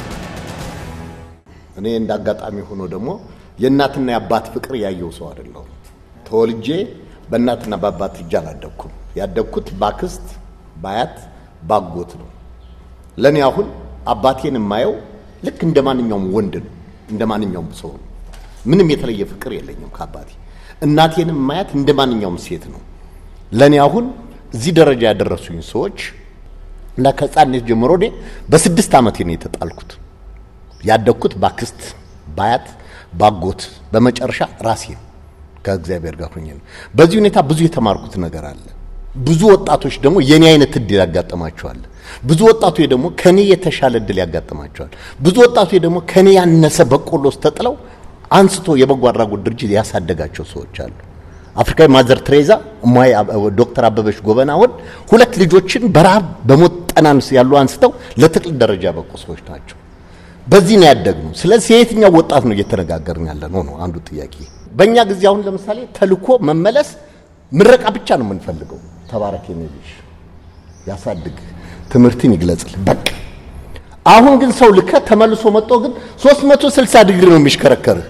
እኔ እንደ አጋጣሚ ሆኖ ደግሞ የእናትና የአባት ፍቅር ያየው ሰው አይደለሁም። ተወልጄ በእናትና በአባት እጅ አላደግኩም። ያደግኩት ባክስት፣ ባያት፣ ባጎት ነው። ለእኔ አሁን አባቴን የማየው ልክ እንደ ማንኛውም ወንድ ነው፣ እንደ ማንኛውም ሰው ነው። ምንም የተለየ ፍቅር የለኝም ከአባቴ። እናቴንም ማየት እንደ ማንኛውም ሴት ነው። ለእኔ አሁን እዚህ ደረጃ ያደረሱኝ ሰዎች እና ከሕፃንነት ጀምሮ እኔ በስድስት ዓመቴ ነው የተጣልኩት። ያደግኩት ባክስት፣ ባያት፣ ባጎት በመጨረሻ ራሴን ከእግዚአብሔር ጋር ሆኜ ነው። በዚህ ሁኔታ ብዙ የተማርኩት ነገር አለ። ብዙ ወጣቶች ደግሞ የኔ አይነት እድል ያጋጥማቸዋል። ብዙ ወጣቶች ደግሞ ከኔ የተሻለ እድል ያጋጥማቸዋል። ብዙ ወጣቶች ደግሞ ከኔ ያነሰ በቆሎ ውስጥ ተጥለው አንስቶ የበጎ አድራጎት ድርጅት ያሳደጋቸው ሰዎች አሉ። አፍሪካዊ ማዘር ትሬዛ እማዬ ዶክተር አበበች ጎበና አሁን ሁለት ልጆችን በረሃብ በሞት ጠናንስ ያሉ አንስተው ለትልቅ ደረጃ ያበቁ ሰዎች ናቸው። በዚህ ነው ያደግነው። ስለዚህ የየትኛው ወጣት ነው እየተነጋገርን ያለ ነው ነው አንዱ ጥያቄ። በእኛ ጊዜ አሁን ለምሳሌ ተልኮ መመለስ ምረቃ ብቻ ነው የምንፈልገው። ተባረክ የኔ ልጅ ያሳድግ፣ ትምህርትን ይግለጽል፣ በቃ አሁን ግን ሰው ልከ ተመልሶ መጥቶ ግን 360 ዲግሪ ነው የሚሽከረከርህ።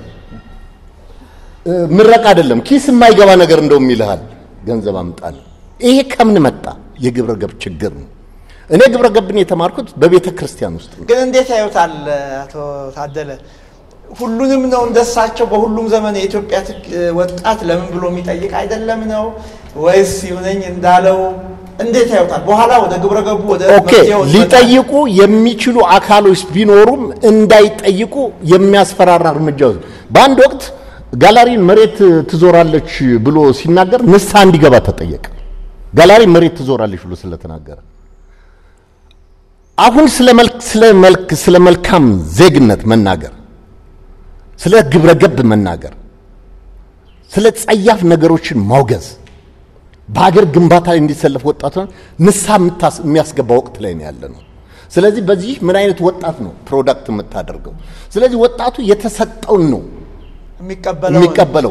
ምረቃ አይደለም ኪስ የማይገባ ነገር እንደውም ይልሃል፣ ገንዘብ አምጣል። ይሄ ከምን መጣ? የግብረ ገብ ችግር ነው። እኔ ግብረ ገብን የተማርኩት በቤተ ክርስቲያን ውስጥ ነው። ግን እንዴት ያዩታል አቶ ታደለ? ሁሉንም ነው እንደሳቸው በሁሉም ዘመን የኢትዮጵያ ትክ- ወጣት ለምን ብሎ የሚጠይቅ አይደለም ነው ወይስ ይሁነኝ እንዳለው እንዴት ያዩታል? በኋላ ወደ ግብረ ገቡ ወደ ኦኬ መፍትሄው እንመጣለን። ሊጠይቁ የሚችሉ አካሎች ቢኖሩም እንዳይጠይቁ የሚያስፈራራ እርምጃ ወስድ በአንድ ወቅት ጋላሪን መሬት ትዞራለች ብሎ ሲናገር ንስሐ እንዲገባ ተጠየቀ። ጋላሪ መሬት ትዞራለች ብሎ ስለተናገረ አሁን ስለ መልክ ስለ መልክ ስለ መልካም ዜግነት መናገር፣ ስለ ግብረ ገብ መናገር፣ ስለ ጸያፍ ነገሮችን ማውገዝ በሀገር ግንባታ ላይ እንዲሰለፍ ወጣቱን ንስሐ የምታስ- የሚያስገባ ወቅት ላይ ነው ያለ ነው። ስለዚህ በዚህ ምን አይነት ወጣት ነው ፕሮዳክት የምታደርገው? ስለዚህ ወጣቱ የተሰጠውን ነው የሚቀበለው የሚቀበለው።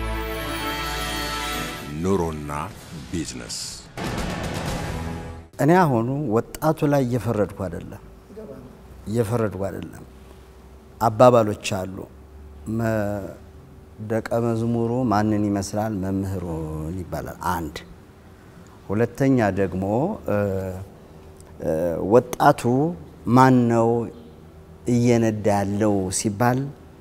ኑሮና ቢዝነስ እኔ አሁኑ ወጣቱ ላይ እየፈረድኩ አይደለም እየፈረድኩ አይደለም። አባባሎች አሉ። መ- ደቀ መዝሙሩ ማንን ይመስላል? መምህሩን ይባላል። አንድ ሁለተኛ ደግሞ እ፣ እ፣ ወጣቱ ማን ነው እየነዳ ያለው ሲባል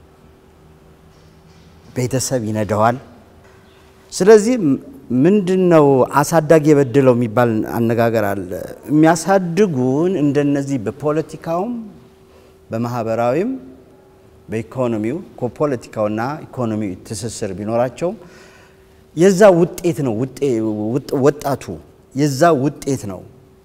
ቤተሰብ ይነዳዋል። ስለዚህ ም- ምንድን ነው አሳዳጊ የበደለው የሚባል አነጋገር አለ። የሚያሳድጉን እንደነዚህ በፖለቲካውም በማህበራዊም በኢኮኖሚው ፖለቲካውና ኢኮኖሚ ትስስር ቢኖራቸውም የዛ ውጤት ነው። ውጤ- ውጥ- ወጣቱ የዛ ውጤት ነው።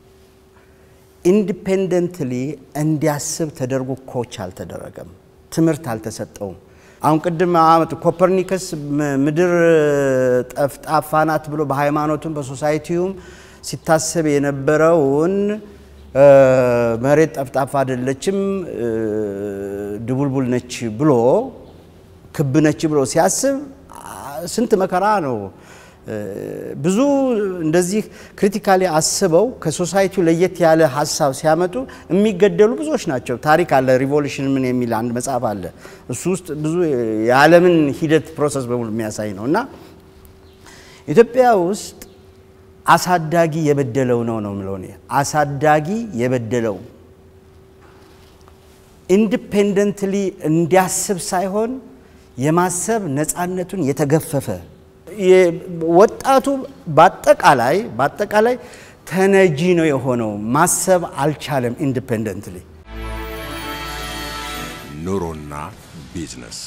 ኢንዲፔንደንትሊ እንዲያስብ ተደርጎ ኮች አልተደረገም። ትምህርት አልተሰጠውም። አሁን ቅድም አመት ኮፐርኒከስ ም- ምድር ጠፍጣፋ ናት ብሎ በሃይማኖቱም በሶሳይቲውም ሲታሰብ የነበረውን እ፣ መሬት ጠፍጣፋ አይደለችም እ፣ ድቡልቡል ነች ብሎ ክብ ነች ብሎ ሲያስብ አ- ስንት መከራ ነው። እ፣ ብዙ እንደዚህ ክሪቲካሊ አስበው ከሶሳይቲው ለየት ያለ ሀሳብ ሲያመጡ የሚገደሉ ብዙዎች ናቸው። ታሪክ አለ። ሪቮሉሽን ምን የሚል አንድ መጽሐፍ አለ። እሱ ውስጥ ብዙ የዓለምን ሂደት ፕሮሰስ በሙሉ የሚያሳይ ነው እና ኢትዮጵያ ውስጥ አሳዳጊ የበደለው ነው ነው የምለው እኔ። አሳዳጊ የበደለው ኢንዲፔንደንትሊ እንዲያስብ ሳይሆን የማሰብ ነፃነቱን የተገፈፈ የ- ወጣቱ በአጠቃላይ በአጠቃላይ ተነጂ ነው የሆነው። ማሰብ አልቻለም ኢንዲፔንደንትሊ። ኑሮና ቢዝነስ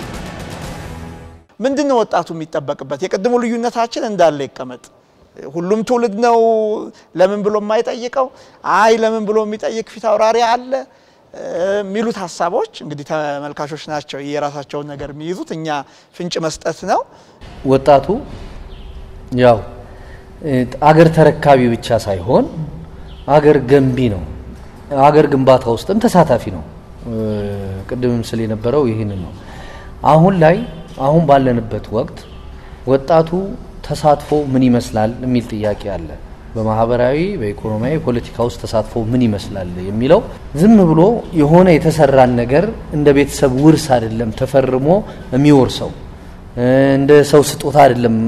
ምንድን ነው ወጣቱ የሚጠበቅበት? የቅድሙ ልዩነታችን እንዳለ ይቀመጥ። ሁሉም ትውልድ ነው ለምን ብሎ የማይጠይቀው አይ ለምን ብሎ የሚጠይቅ ፊት አውራሪ አለ እ፣ የሚሉት ሀሳቦች እንግዲህ ተመልካቾች ናቸው የራሳቸውን ነገር የሚይዙት። እኛ ፍንጭ መስጠት ነው። ወጣቱ ያው እ፣ አገር ተረካቢ ብቻ ሳይሆን አገር ገንቢ ነው። አገር ግንባታ ውስጥም ተሳታፊ ነው። እ፣ ቅድምም ስል የነበረው ይህንን ነው። አሁን ላይ አሁን ባለንበት ወቅት ወጣቱ ተሳትፎ ምን ይመስላል የሚል ጥያቄ አለ። በማህበራዊ፣ በኢኮኖሚያዊ፣ ፖለቲካ ውስጥ ተሳትፎ ምን ይመስላል የሚለው ዝም ብሎ የሆነ የተሰራን ነገር እንደ ቤተሰብ ውርስ አይደለም ተፈርሞ የሚወርሰው እ፣ እንደ ሰው ስጦታ አይደለም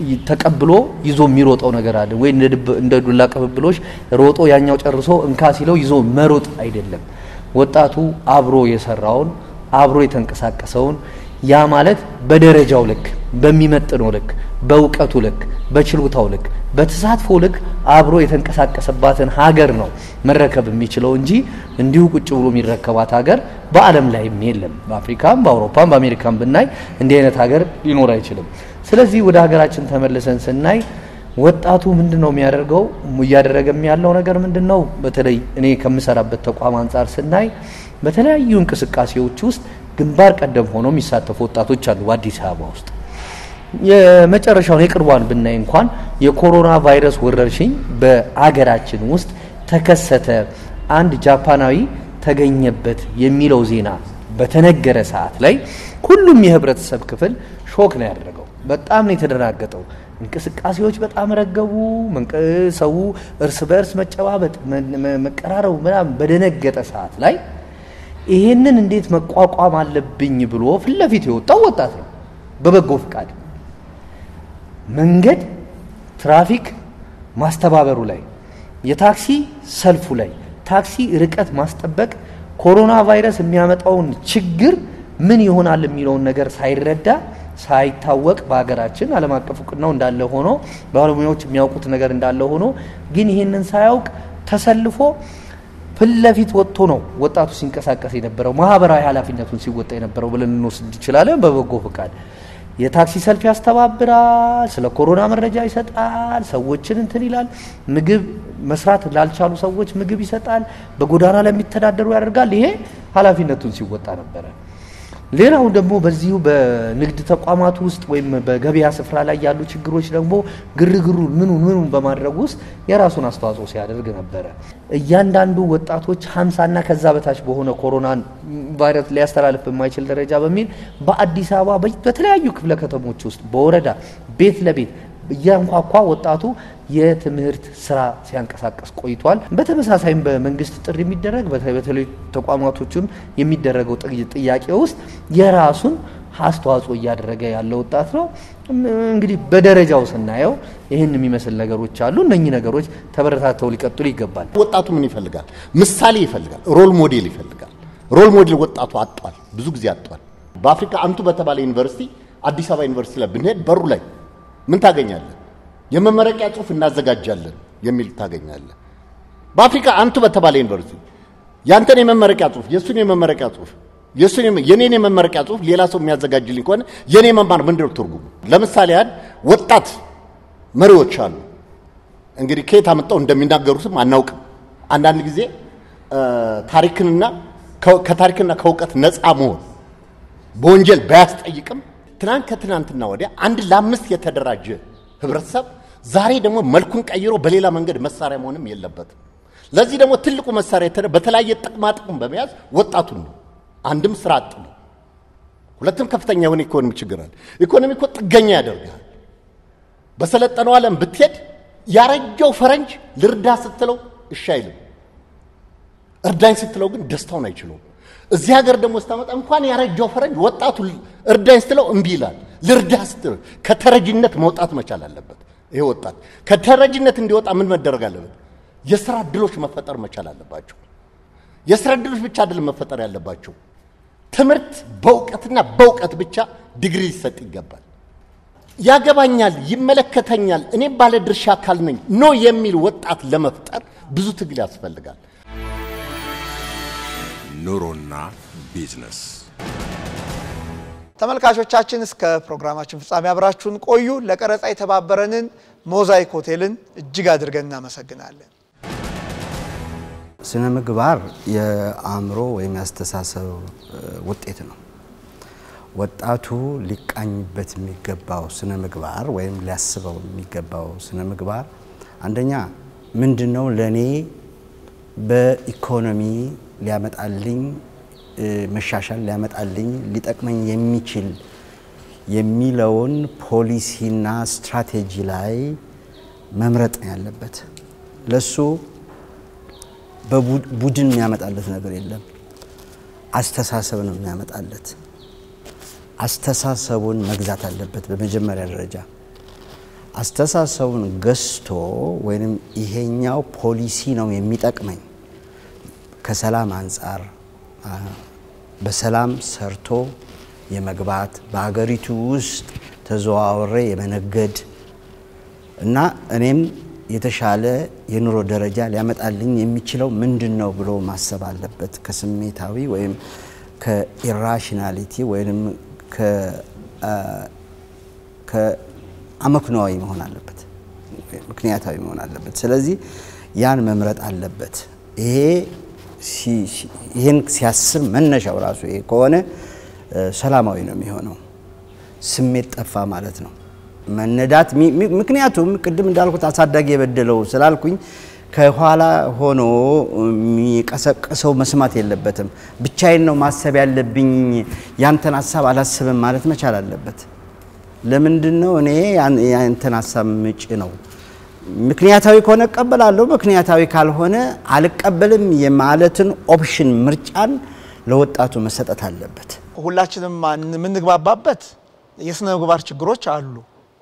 ተቀብሎ ይዞ የሚሮጠው ነገር አለ ወይ እንደ ድብ- እንደ ዱላ ቅብብሎች ሮጦ ያኛው ጨርሶ እንካ ሲለው ይዞ መሮጥ አይደለም። ወጣቱ አብሮ የሰራውን አብሮ የተንቀሳቀሰውን ያ ማለት በደረጃው ልክ በሚመጥነው ልክ በእውቀቱ ልክ በችሎታው ልክ በተሳትፎ ልክ አብሮ የተንቀሳቀሰባትን ሀገር ነው መረከብ የሚችለው እንጂ እንዲሁ ቁጭ ብሎ የሚረከባት ሀገር በዓለም ላይም የለም። በአፍሪካም በአውሮፓም በአሜሪካም ብናይ እንዲህ አይነት ሀገር ሊኖር አይችልም። ስለዚህ ወደ ሀገራችን ተመልሰን ስናይ ወጣቱ ምንድን ነው የሚያደርገው? እያደረገም ያለው ነገር ምንድን ነው? በተለይ እኔ ከምሰራበት ተቋም አንጻር ስናይ በተለያዩ እንቅስቃሴዎች ውስጥ ግንባር ቀደም ሆነው የሚሳተፉ ወጣቶች አሉ በአዲስ አበባ ውስጥ። የመጨረሻውን የቅርቧን ብናይ እንኳን የኮሮና ቫይረስ ወረርሽኝ በአገራችን ውስጥ ተከሰተ፣ አንድ ጃፓናዊ ተገኘበት የሚለው ዜና በተነገረ ሰዓት ላይ ሁሉም የህብረተሰብ ክፍል ሾክ ነው ያደረገው። በጣም ነው የተደናገጠው። እንቅስቃሴዎች በጣም ረገቡ። መንቀ- ሰው እርስ በእርስ መጨባበጥ፣ መ- መ- መቀራረቡ ምናምን በደነገጠ ሰዓት ላይ ይሄንን እንዴት መቋቋም አለብኝ ብሎ ፊት ለፊት የወጣው ወጣት ነው በበጎ ፍቃድ መንገድ ትራፊክ ማስተባበሩ ላይ የታክሲ ሰልፉ ላይ ታክሲ ርቀት ማስጠበቅ ኮሮና ቫይረስ የሚያመጣውን ችግር ምን ይሆናል የሚለውን ነገር ሳይረዳ ሳይታወቅ በሀገራችን ዓለም አቀፍ እውቅናው እንዳለ ሆኖ ባለሙያዎች የሚያውቁት ነገር እንዳለ ሆኖ ግን ይህንን ሳያውቅ ተሰልፎ ፊት ለፊት ወጥቶ ነው ወጣቱ ሲንቀሳቀስ የነበረው ማህበራዊ ኃላፊነቱን ሲወጣ የነበረው ብለን እንወስድ እንችላለን። በበጎ ፍቃድ የታክሲ ሰልፍ ያስተባብራል፣ ስለ ኮሮና መረጃ ይሰጣል፣ ሰዎችን እንትን ይላል፣ ምግብ መስራት ላልቻሉ ሰዎች ምግብ ይሰጣል፣ በጎዳና ለሚተዳደሩ ያደርጋል። ይሄ ኃላፊነቱን ሲወጣ ነበረ። ሌላው ደግሞ በዚሁ በንግድ ተቋማት ውስጥ ወይም በገበያ ስፍራ ላይ ያሉ ችግሮች ደግሞ ግርግሩን ምኑን ምኑን በማድረግ ውስጥ የራሱን አስተዋጽኦ ሲያደርግ ነበረ። እያንዳንዱ ወጣቶች ሀምሳና ከዛ በታች በሆነ ኮሮናን ቫይረስ ሊያስተላልፍ በማይችል ደረጃ በሚል በአዲስ አበባ በ- በተለያዩ ክፍለ ከተሞች ውስጥ በወረዳ ቤት ለቤት እያንኳኳ ወጣቱ የትምህርት ስራ ሲያንቀሳቀስ ቆይቷል። በተመሳሳይም በመንግስት ጥሪ የሚደረግ በተ- በተለይ ተቋማቶችም የሚደረገው ጥይ- ጥያቄ ውስጥ የራሱን አስተዋጽኦ እያደረገ ያለ ወጣት ነው። እም- እንግዲህ በደረጃው ስናየው ይህን የሚመስል ነገሮች አሉ። እነኚህ ነገሮች ተበረታተው ሊቀጥሉ ይገባል። ወጣቱ ምን ይፈልጋል? ምሳሌ ይፈልጋል። ሮል ሞዴል ይፈልጋል። ሮል ሞዴል ወጣቱ አጧል፣ ብዙ ጊዜ አጧል። በአፍሪካ አንቱ በተባለ ዩኒቨርሲቲ አዲስ አበባ ዩኒቨርሲቲ ላይ ብንሄድ በሩ ላይ ምን ታገኛለህ? የመመረቂያ ጽሑፍ እናዘጋጃለን የሚል ታገኛለህ። በአፍሪካ አንቱ በተባለ ዩኒቨርሲቲ ያንተን የመመረቂያ ጽሑፍ የእሱን የመመረቂያ ጽሑፍ የእሱን የመ- የኔን የመመረቂያ ጽሑፍ ሌላ ሰው የሚያዘጋጅልኝ ከሆነ የኔ መማር ምንድን ነው ትርጉሙ? ለምሳሌ ያህል ወጣት መሪዎች አሉ። እንግዲህ ከየት አመጣው እንደሚናገሩትም አናውቅም። አንዳንድ ጊዜ እ፣ ታሪክንና ከ- ከታሪክና ከእውቀት ነፃ መሆን በወንጀል ባያስጠይቅም ትናንት ከትናንትና ወዲያ አንድ ለአምስት የተደራጀ ህብረተሰብ ዛሬ ደግሞ መልኩን ቀይሮ በሌላ መንገድ መሳሪያ መሆንም የለበትም። ለዚህ ደግሞ ትልቁ መሳሪያ የተደ በተለያየ ጥቅማ ጥቅም በመያዝ ወጣቱን ነው። አንድም ስራ አጥ ነው፣ ሁለትም ከፍተኛ የሆነ ኢኮኖሚ ችግር አለ። ኢኮኖሚ እኮ ጥገኛ ያደርጋል። በሰለጠነው ዓለም ብትሄድ ያረጀው ፈረንጅ ልርዳ ስትለው እሺ አይልም። እርዳኝ ስትለው ግን ደስታውን አይችለውም። እዚህ ሀገር ደግሞ ስታመጣ እንኳን ያረጀው ፈረንጅ ወጣቱ እርዳኝ ስትለው እምቢ ይላል። ልርዳ ስትለው ከተረጅነት መውጣት መቻል አለበት። ይሄ ወጣት ከተረጅነት እንዲወጣ ምን መደረግ አለበት? የስራ እድሎች መፈጠር መቻል አለባቸው። የስራ እድሎች ብቻ አይደለም መፈጠር ያለባቸው፣ ትምህርት በእውቀትና በእውቀት ብቻ ዲግሪ ሊሰጥ ይገባል። ያገባኛል፣ ይመለከተኛል፣ እኔም ባለ ድርሻ አካል ነኝ ኖ የሚል ወጣት ለመፍጠር ብዙ ትግል ያስፈልጋል። ኑሮና ቢዝነስ ተመልካቾቻችን እስከ ፕሮግራማችን ፍጻሜ አብራችሁን ቆዩ። ለቀረጻ የተባበረንን ሞዛይክ ሆቴልን እጅግ አድርገን እናመሰግናለን። ስነ ምግባር የአእምሮ ወይም ያስተሳሰብ እ, ውጤት ነው። ወጣቱ ሊቃኝበት የሚገባው ስነ ምግባር ወይም ሊያስበው የሚገባው ስነ ምግባር አንደኛ ምንድን ነው ለእኔ በኢኮኖሚ ሊያመጣልኝ እ, መሻሻል ሊያመጣልኝ ሊጠቅመኝ የሚችል የሚለውን ፖሊሲና ስትራቴጂ ላይ መምረጥ ነው ያለበት ለሱ በቡድን የሚያመጣለት ነገር የለም። አስተሳሰብ ነው የሚያመጣለት። አስተሳሰቡን መግዛት አለበት በመጀመሪያ ደረጃ። አስተሳሰቡን ገዝቶ ወይም ይሄኛው ፖሊሲ ነው የሚጠቅመኝ ከሰላም አንጻር አ፣ በሰላም ሰርቶ የመግባት በሀገሪቱ ውስጥ ተዘዋውሬ የመነገድ እና እኔም የተሻለ የኑሮ ደረጃ ሊያመጣልኝ የሚችለው ምንድን ነው ብሎ ማሰብ አለበት። ከስሜታዊ ወይም ከኢራሽናሊቲ ወይም ከአመክንዋዊ መሆን አለበት፣ ምክንያታዊ መሆን አለበት። ስለዚህ ያን መምረጥ አለበት። ይሄ ሲ- ሲ- ይህን ሲያስብ መነሻው ራሱ ይሄ ከሆነ እ፣ ሰላማዊ ነው የሚሆነው። ስሜት ጠፋ ማለት ነው። መነዳት ሚ- ሚ- ምክንያቱም ቅድም እንዳልኩት አሳዳጊ የበደለው ስላልኩኝ ከኋላ ሆኖ የሚቀሰቅሰው መስማት የለበትም። ብቻዬን ነው ማሰብ ያለብኝ፣ ያንተን ሀሳብ አላስብም ማለት መቻል አለበት። ለምንድን ነው እኔ ያን- ያንተን ሀሳብ ምጭ ነው? ምክንያታዊ ከሆነ እቀበላለሁ፣ ምክንያታዊ ካልሆነ አልቀበልም የማለትን ኦፕሽን ምርጫን ለወጣቱ መሰጠት አለበት። ሁላችንም ማን- የምንግባባበት የስነ ምግባር ችግሮች አሉ።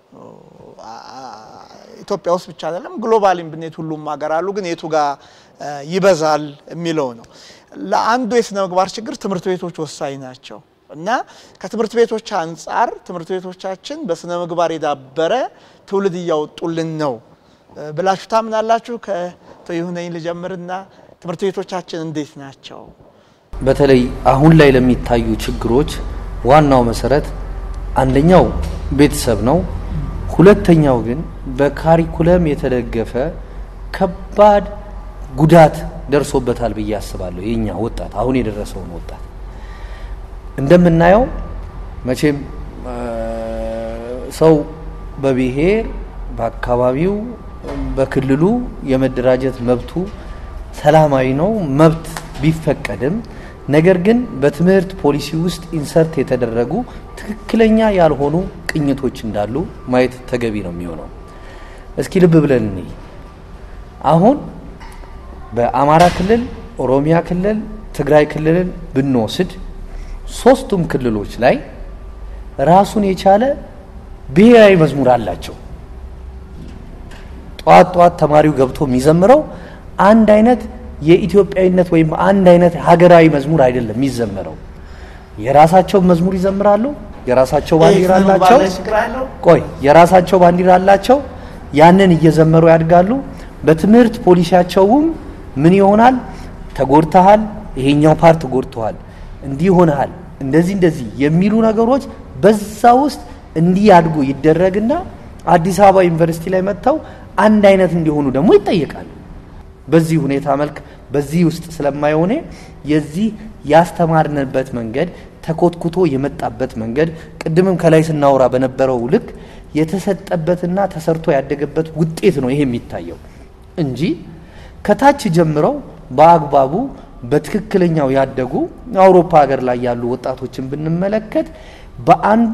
ኢትዮጵያ ውስጥ ብቻ አይደለም፣ ግሎባሊም ብንሄድ ሁሉም ሀገር አሉ። ግን የቱ ጋር እ፣ ይበዛል የሚለው ነው። ለአንዱ የስነ ምግባር ችግር ትምህርት ቤቶች ወሳኝ ናቸው እና ከትምህርት ቤቶች አንጻር ትምህርት ቤቶቻችን በስነ ምግባር የዳበረ ትውልድ እያወጡልን ነው እ፣ ብላችሁ ታምናላችሁ? ከአቶ ይሁነኝ ልጀምርና ትምህርት ቤቶቻችን እንዴት ናቸው? በተለይ አሁን ላይ ለሚታዩ ችግሮች ዋናው መሰረት አንደኛው ቤተሰብ ነው። ሁለተኛው ግን በካሪኩለም የተደገፈ ከባድ ጉዳት ደርሶበታል ብዬ አስባለሁ። የኛ ወጣት አሁን የደረሰውን ወጣት እንደምናየው መቼም እ፣ ሰው በብሔር በአካባቢው በክልሉ የመደራጀት መብቱ ሰላማዊ ነው። መብት ቢፈቀድም ነገር ግን በትምህርት ፖሊሲ ውስጥ ኢንሰርት የተደረጉ ትክክለኛ ያልሆኑ ቅኝቶች እንዳሉ ማየት ተገቢ ነው የሚሆነው። እስኪ ልብ ብለን እንይ። አሁን በአማራ ክልል፣ ኦሮሚያ ክልል፣ ትግራይ ክልልን ብንወስድ ሶስቱም ክልሎች ላይ ራሱን የቻለ ብሔራዊ መዝሙር አላቸው። ጠዋት ጠዋት ተማሪው ገብቶ የሚዘምረው አንድ አይነት የኢትዮጵያዊነት ወይም አንድ አይነት ሀገራዊ መዝሙር አይደለም የሚዘመረው። የራሳቸው መዝሙር ይዘምራሉ። የራሳቸው ባንዲራ ስነ ምግባር አላቸው። ላይ ችግር አለው? ቆይ የራሳቸው ባንዲራ አላቸው። ያንን እየዘመሩ ያድጋሉ። በትምህርት ፖሊሲያቸውም ምን ይሆናል? ተጎድተሃል፣ ይሄኛው ፓርት ተጎድተዋል፣ እንዲህ ሆነሃል፣ እንደዚህ እንደዚህ የሚሉ ነገሮች በዛ ውስጥ እንዲያድጉ ይደረግና አዲስ አበባ ዩኒቨርሲቲ ላይ መጥተው አንድ አይነት እንዲሆኑ ደግሞ ይጠየቃሉ። በዚህ ሁኔታ መልክ በዚህ ውስጥ ስለማይሆነ የዚህ ያስተማርንበት መንገድ ተኮትኩቶ የመጣበት መንገድ ቅድምም ከላይ ስናወራ በነበረው ልክ የተሰጠበትና ተሰርቶ ያደገበት ውጤት ነው ይሄ የሚታየው እንጂ ከታች ጀምረው በአግባቡ በትክክለኛው ያደጉ አውሮፓ ሀገር ላይ ያሉ ወጣቶችን ብንመለከት በአንዱ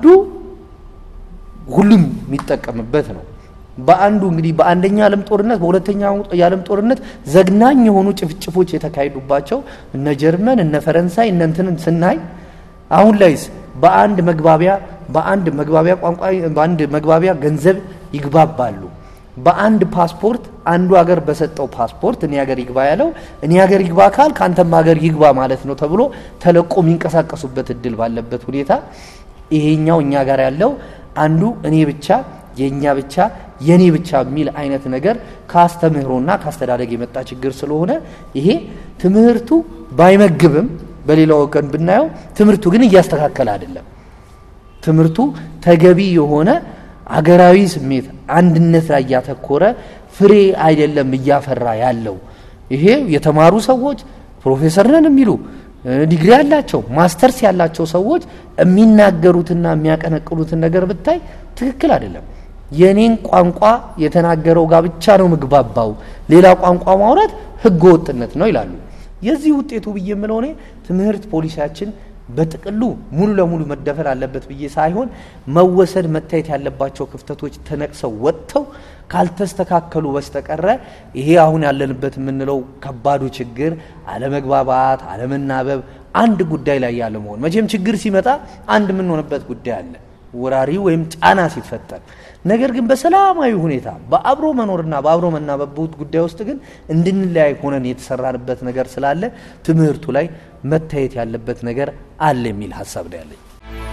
ሁሉም የሚጠቀምበት ነው። በአንዱ እንግዲህ በአንደኛ ዓለም ጦርነት በሁለተኛው የዓለም ጦርነት ዘግናኝ የሆኑ ጭፍጭፎች የተካሄዱባቸው እነ ጀርመን እነ ፈረንሳይ እነ እንትንን ስናይ አሁን ላይስ በአንድ መግባቢያ በአንድ መግባቢያ ቋንቋ በአንድ መግባቢያ ገንዘብ ይግባባሉ። በአንድ ፓስፖርት አንዱ ሀገር በሰጠው ፓስፖርት እኔ ሀገር ይግባ ያለው እኔ ሀገር ይግባ ካል ከአንተም ሀገር ይግባ ማለት ነው ተብሎ ተለቆ የሚንቀሳቀሱበት እድል ባለበት ሁኔታ ይሄኛው እኛ ጋር ያለው አንዱ እኔ ብቻ የእኛ ብቻ የኔ ብቻ የሚል አይነት ነገር ከአስተምህሮና ከአስተዳደግ የመጣ ችግር ስለሆነ ይሄ ትምህርቱ ባይመግብም በሌላው ወገን ብናየው ትምህርቱ ግን እያስተካከለ አይደለም። ትምህርቱ ተገቢ የሆነ አገራዊ ስሜት አንድነት ላይ ያተኮረ ፍሬ አይደለም እያፈራ ያለው። ይሄ የተማሩ ሰዎች ፕሮፌሰር ነን የሚሉ ዲግሪ ያላቸው ማስተርስ ያላቸው ሰዎች የሚናገሩትና የሚያቀነቅሉትን ነገር ብታይ ትክክል አይደለም። የኔን ቋንቋ የተናገረው ጋር ብቻ ነው ምግባባው፣ ሌላ ቋንቋ ማውራት ህገ ወጥነት ነው ይላሉ። የዚህ ውጤቱ ብዬ የምለው እኔ ትምህርት ፖሊሲያችን በጥቅሉ ሙሉ ለሙሉ መደፈር አለበት ብዬ ሳይሆን መወሰድ መታየት ያለባቸው ክፍተቶች ተነቅሰው ወጥተው ካልተስተካከሉ በስተቀረ ይሄ አሁን ያለንበት የምንለው ከባዱ ችግር አለመግባባት፣ አለመናበብ፣ አንድ ጉዳይ ላይ ያለ መሆን። መቼም ችግር ሲመጣ አንድ የምንሆንበት ጉዳይ አለ፣ ወራሪ ወይም ጫና ሲፈጠር። ነገር ግን በሰላማዊ ሁኔታ በአብሮ መኖርና በአብሮ መናበቡት ጉዳይ ውስጥ ግን እንድንለያይ ሆነን የተሰራንበት ነገር ስላለ ትምህርቱ ላይ መታየት ያለበት ነገር አለ የሚል ሀሳብ ነው ያለኝ።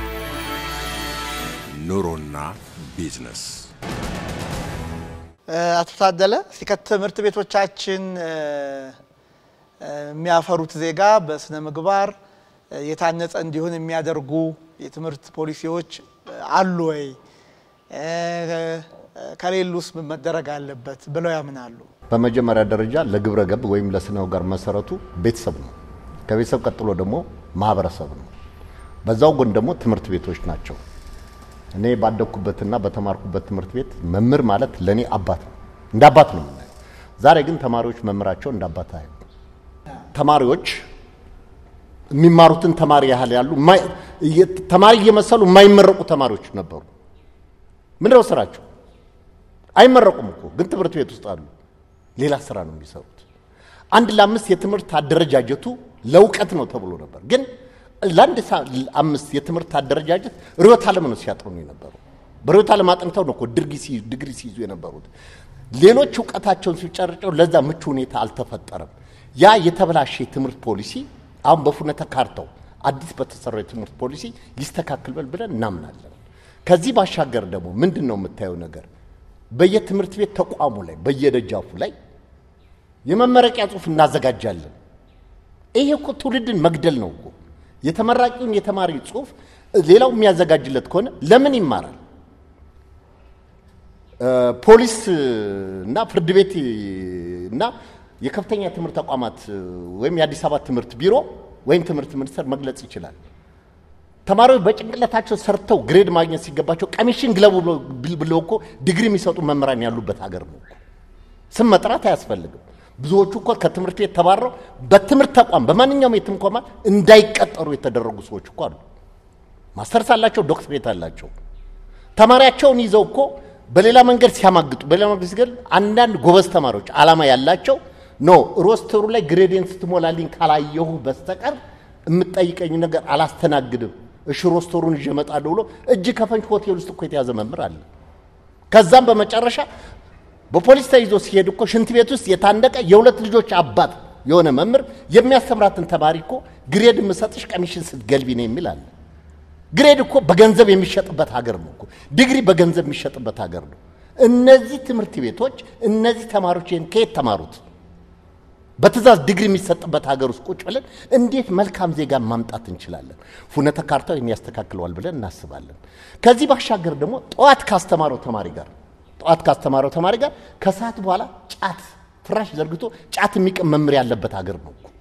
ኑሮና ቢዝነስ አቶ ታደለ እስቲ ከትምህርት ቤቶቻችን የሚያፈሩት ዜጋ በስነ ምግባር የታነጸ እንዲሆን የሚያደርጉ የትምህርት ፖሊሲዎች አሉ ወይ? ከሌሉስ ምን መደረግ አለበት ብለው ያምናሉ? በመጀመሪያ ደረጃ ለግብረ ገብ ወይም ለስነ ምግባር መሰረቱ ቤተሰብ ነው። ከቤተሰብ ቀጥሎ ደግሞ ማህበረሰብ ነው። በዛው ጎን ደግሞ ትምህርት ቤቶች ናቸው። እኔ ባደግኩበትና በተማርኩበት ትምህርት ቤት መምህር ማለት ለእኔ አባት ነው፣ እንደ አባት ነው የምናየው። ዛሬ ግን ተማሪዎች መምህራቸው እንደ አባት አያዩ። ተማሪዎች የሚማሩትን ተማሪ ያህል ያሉ ተማሪ እየመሰሉ የማይመረቁ ተማሪዎች ነበሩ። ምንድነው ስራቸው? አይመረቁም እኮ ግን ትምህርት ቤት ውስጥ አሉ። ሌላ ስራ ነው የሚሰሩት። አንድ ለአምስት የትምህርት አደረጃጀቱ ለእውቀት ነው ተብሎ ነበር ግን ለአንድ አምስት የትምህርት አደረጃጀት ርዕዮተ ዓለም ነው ሲያጥኑ የነበሩ። በርዕዮተ ዓለም አጥንተው ነው እኮ ድግሪ ሲይዙ የነበሩት። ሌሎች እውቀታቸውን ሲጨርጨው ለዛ ምቹ ሁኔታ አልተፈጠረም። ያ የተበላሸ የትምህርት ፖሊሲ አሁን በፉነተ ካርታው አዲስ በተሰራው የትምህርት ፖሊሲ ሊስተካከል ብለን እናምናለን። ከዚህ ባሻገር ደግሞ ምንድን ነው የምታየው ነገር በየትምህርት ቤት ተቋሙ ላይ በየደጃፉ ላይ የመመረቂያ ጽሑፍ እናዘጋጃለን። ይሄ እኮ ትውልድን መግደል ነው እኮ የተመራቂውን የተማሪ ጽሑፍ ሌላው የሚያዘጋጅለት ከሆነ ለምን ይማራል? ፖሊስ እና ፍርድ ቤት እና የከፍተኛ ትምህርት ተቋማት ወይም የአዲስ አበባ ትምህርት ቢሮ ወይም ትምህርት ሚኒስቴር መግለጽ ይችላል። ተማሪዎች በጭንቅላታቸው ሰርተው ግሬድ ማግኘት ሲገባቸው ቀሚሽን ግለቡ ብለው እኮ ዲግሪ የሚሰጡ መምህራን ያሉበት ሀገር ነው። ስም መጥራት አያስፈልግም። ብዙዎቹ እኮ ከትምህርት ቤት ተባረው በትምህርት ተቋም በማንኛውም የትም ተቋም እንዳይቀጠሩ የተደረጉ ሰዎች እኮ አሉ። ማስተርስ አላቸው፣ ዶክትሬት አላቸው። ተማሪያቸውን ይዘው እኮ በሌላ መንገድ ሲያማግጡ፣ በሌላ መንገድ ሲገል አንዳንድ ጎበዝ ተማሪዎች አላማ ያላቸው ኖ ሮስተሩ ላይ ግሬዴን ስትሞላልኝ ካላየሁ በስተቀር የምጠይቀኝ ነገር አላስተናግድም፣ እሺ ሮስተሩን ይዤ እመጣለሁ ብሎ እጅ ከፈንጅ ሆቴል ውስጥ እኮ የተያዘ መምህር አለ። ከዛም በመጨረሻ በፖሊስ ተይዞ ሲሄድ እኮ ሽንት ቤት ውስጥ የታነቀ የሁለት ልጆች አባት የሆነ መምህር የሚያስተምራትን ተማሪ እኮ ግሬድ የምሰጥሽ ቀሚሽን ስትገልቢ ነው የሚል አለ። ግሬድ እኮ በገንዘብ የሚሸጥበት ሀገር ነው እኮ ዲግሪ በገንዘብ የሚሸጥበት ሀገር ነው። እነዚህ ትምህርት ቤቶች እነዚህ ተማሪዎች ይህን ከየት ተማሩት? በትእዛዝ ዲግሪ የሚሰጥበት ሀገር ውስጥ ቁጭ ብለን እንዴት መልካም ዜጋ ማምጣት እንችላለን? ፉነተ ካርታው የሚያስተካክለዋል ብለን እናስባለን። ከዚህ ባሻገር ደግሞ ጠዋት ካስተማረው ተማሪ ጋር ጠዋት ካስተማረው ተማሪ ጋር ከሰዓት በኋላ ጫት ፍራሽ ዘርግቶ ጫት የሚቅም መምህር ያለበት ሀገር ነው እኮ።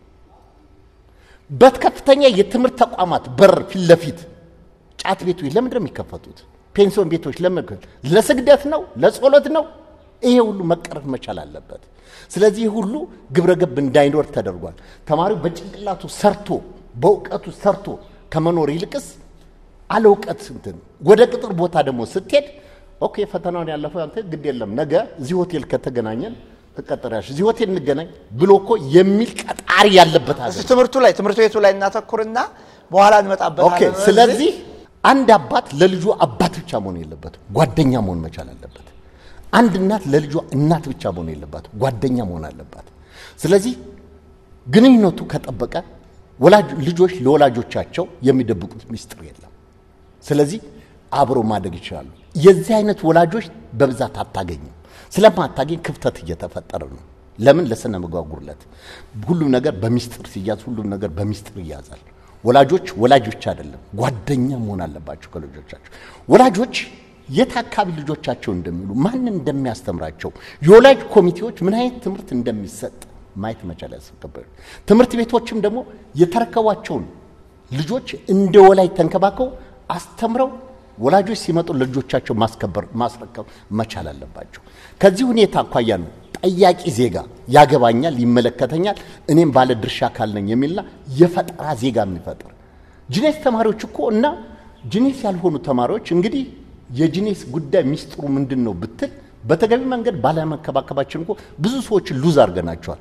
በከፍተኛ የትምህርት ተቋማት በር ፊት ለፊት ጫት ቤቶች ለምንድን ነው የሚከፈቱት? ፔንሲዮን ቤቶች ለምን? ለስግደት ነው? ለጸሎት ነው? ይሄ ሁሉ መቀረፍ መቻል አለበት። ስለዚህ ሁሉ ግብረ ገብ እንዳይኖር ተደርጓል። ተማሪው በጭንቅላቱ ሰርቶ በእውቀቱ ሰርቶ ከመኖር ይልቅስ አለ እውቀት እንትን ወደ ቅጥር ቦታ ደግሞ ስትሄድ ኦኬ ፈተናውን ያለፈው አንተ ግድ የለም ነገ እዚህ ሆቴል ከተገናኘን ትቀጠሪያለሽ፣ እዚህ ሆቴል እንገናኝ ብሎ እኮ የሚል ቀጣሪ ያለበት ሀገር እስቲ ትምህርቱ ላይ ትምህርት ቤቱ ላይ እናተኩርና በኋላ እንመጣበታለን። ኦኬ። ስለዚህ አንድ አባት ለልጁ አባት ብቻ መሆን የለበትም፣ ጓደኛ መሆን መቻል አለበት። አንድ እናት ለልጇ እናት ብቻ መሆን የለባት፣ ጓደኛ መሆን አለባት። ስለዚህ ግንኙነቱ ከጠበቀ ወላጅ ልጆች ለወላጆቻቸው የሚደብቁት ሚስጥር የለም። ስለዚህ አብረው ማደግ ይችላሉ። የዚህ አይነት ወላጆች በብዛት አታገኝም። ስለማታገኝ ክፍተት እየተፈጠረ ነው። ለምን? ለስነ ምግባር ጉድለት። ሁሉም ነገር በሚስጥር ሲያዝ፣ ሁሉም ነገር በሚስጥር ይያዛል። ወላጆች ወላጅ ብቻ አይደለም ጓደኛ መሆን አለባቸው ከልጆቻቸው። ወላጆች የት አካባቢ ልጆቻቸው እንደሚሉ ማን እንደሚያስተምራቸው፣ የወላጅ ኮሚቴዎች ምን አይነት ትምህርት እንደሚሰጥ ማየት መቻል ያስገባል። ትምህርት ቤቶችም ደግሞ የተረከቧቸውን ልጆች እንደ ወላጅ ተንከባከው አስተምረው ወላጆች ሲመጡ ለልጆቻቸው ማስከበር ማስረከብ መቻል አለባቸው። ከዚህ ሁኔታ አኳያ ነው ጠያቂ ዜጋ ያገባኛል፣ ይመለከተኛል፣ እኔም ባለ ድርሻ አካል ነኝ የሚልና የፈጠራ ዜጋ የሚፈጥር ጂኔስ ተማሪዎች እኮ እና ጂኔስ ያልሆኑ ተማሪዎች እንግዲህ የጂኔስ ጉዳይ ሚስጥሩ ምንድን ነው ብትል በተገቢ መንገድ ባለመከባከባችን እኮ ብዙ ሰዎችን ሉዝ አድርገናቸዋል።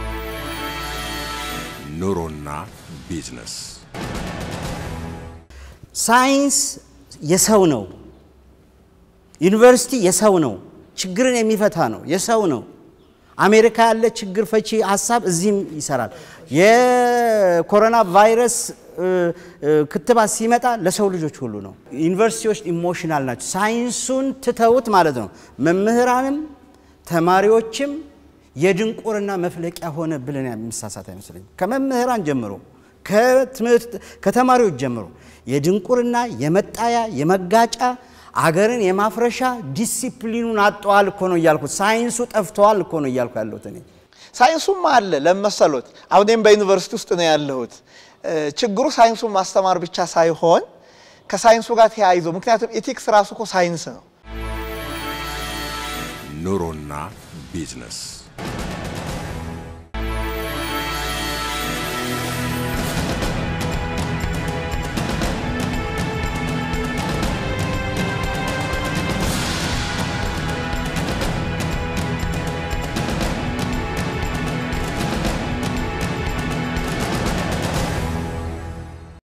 ኑሮና ቢዝነስ ሳይንስ የሰው ነው። ዩኒቨርሲቲ የሰው ነው፣ ችግርን የሚፈታ ነው፣ የሰው ነው። አሜሪካ ያለ ችግር ፈቺ ሀሳብ እዚህም ይሰራል። የኮሮና ቫይረስ ክትባት ሲመጣ ለሰው ልጆች ሁሉ ነው። ዩኒቨርሲቲዎች ኢሞሽናል ናቸው። ሳይንሱን ትተውት ማለት ነው። መምህራንም ተማሪዎችም የድንቁርና መፍለቂያ ሆነ ብለን የምሳሳት አይመስለኝም። ከመምህራን ጀምሮ ከትምህርት ከተማሪዎች ጀምሮ የድንቁርና የመጣያ የመጋጫ አገርን የማፍረሻ ዲሲፕሊኑን አጠዋል እኮ ነው እያልኩት። ሳይንሱ ጠፍተዋል እኮ ነው እያልኩ ያለሁት እኔ። ሳይንሱም አለ ለመሰሎት። አሁንም በዩኒቨርሲቲ ውስጥ ነው ያለሁት። ችግሩ ሳይንሱን ማስተማር ብቻ ሳይሆን ከሳይንሱ ጋር ተያይዞ ምክንያቱም ኢቲክስ ራሱ እኮ ሳይንስ ነው። ኑሮና ቢዝነስ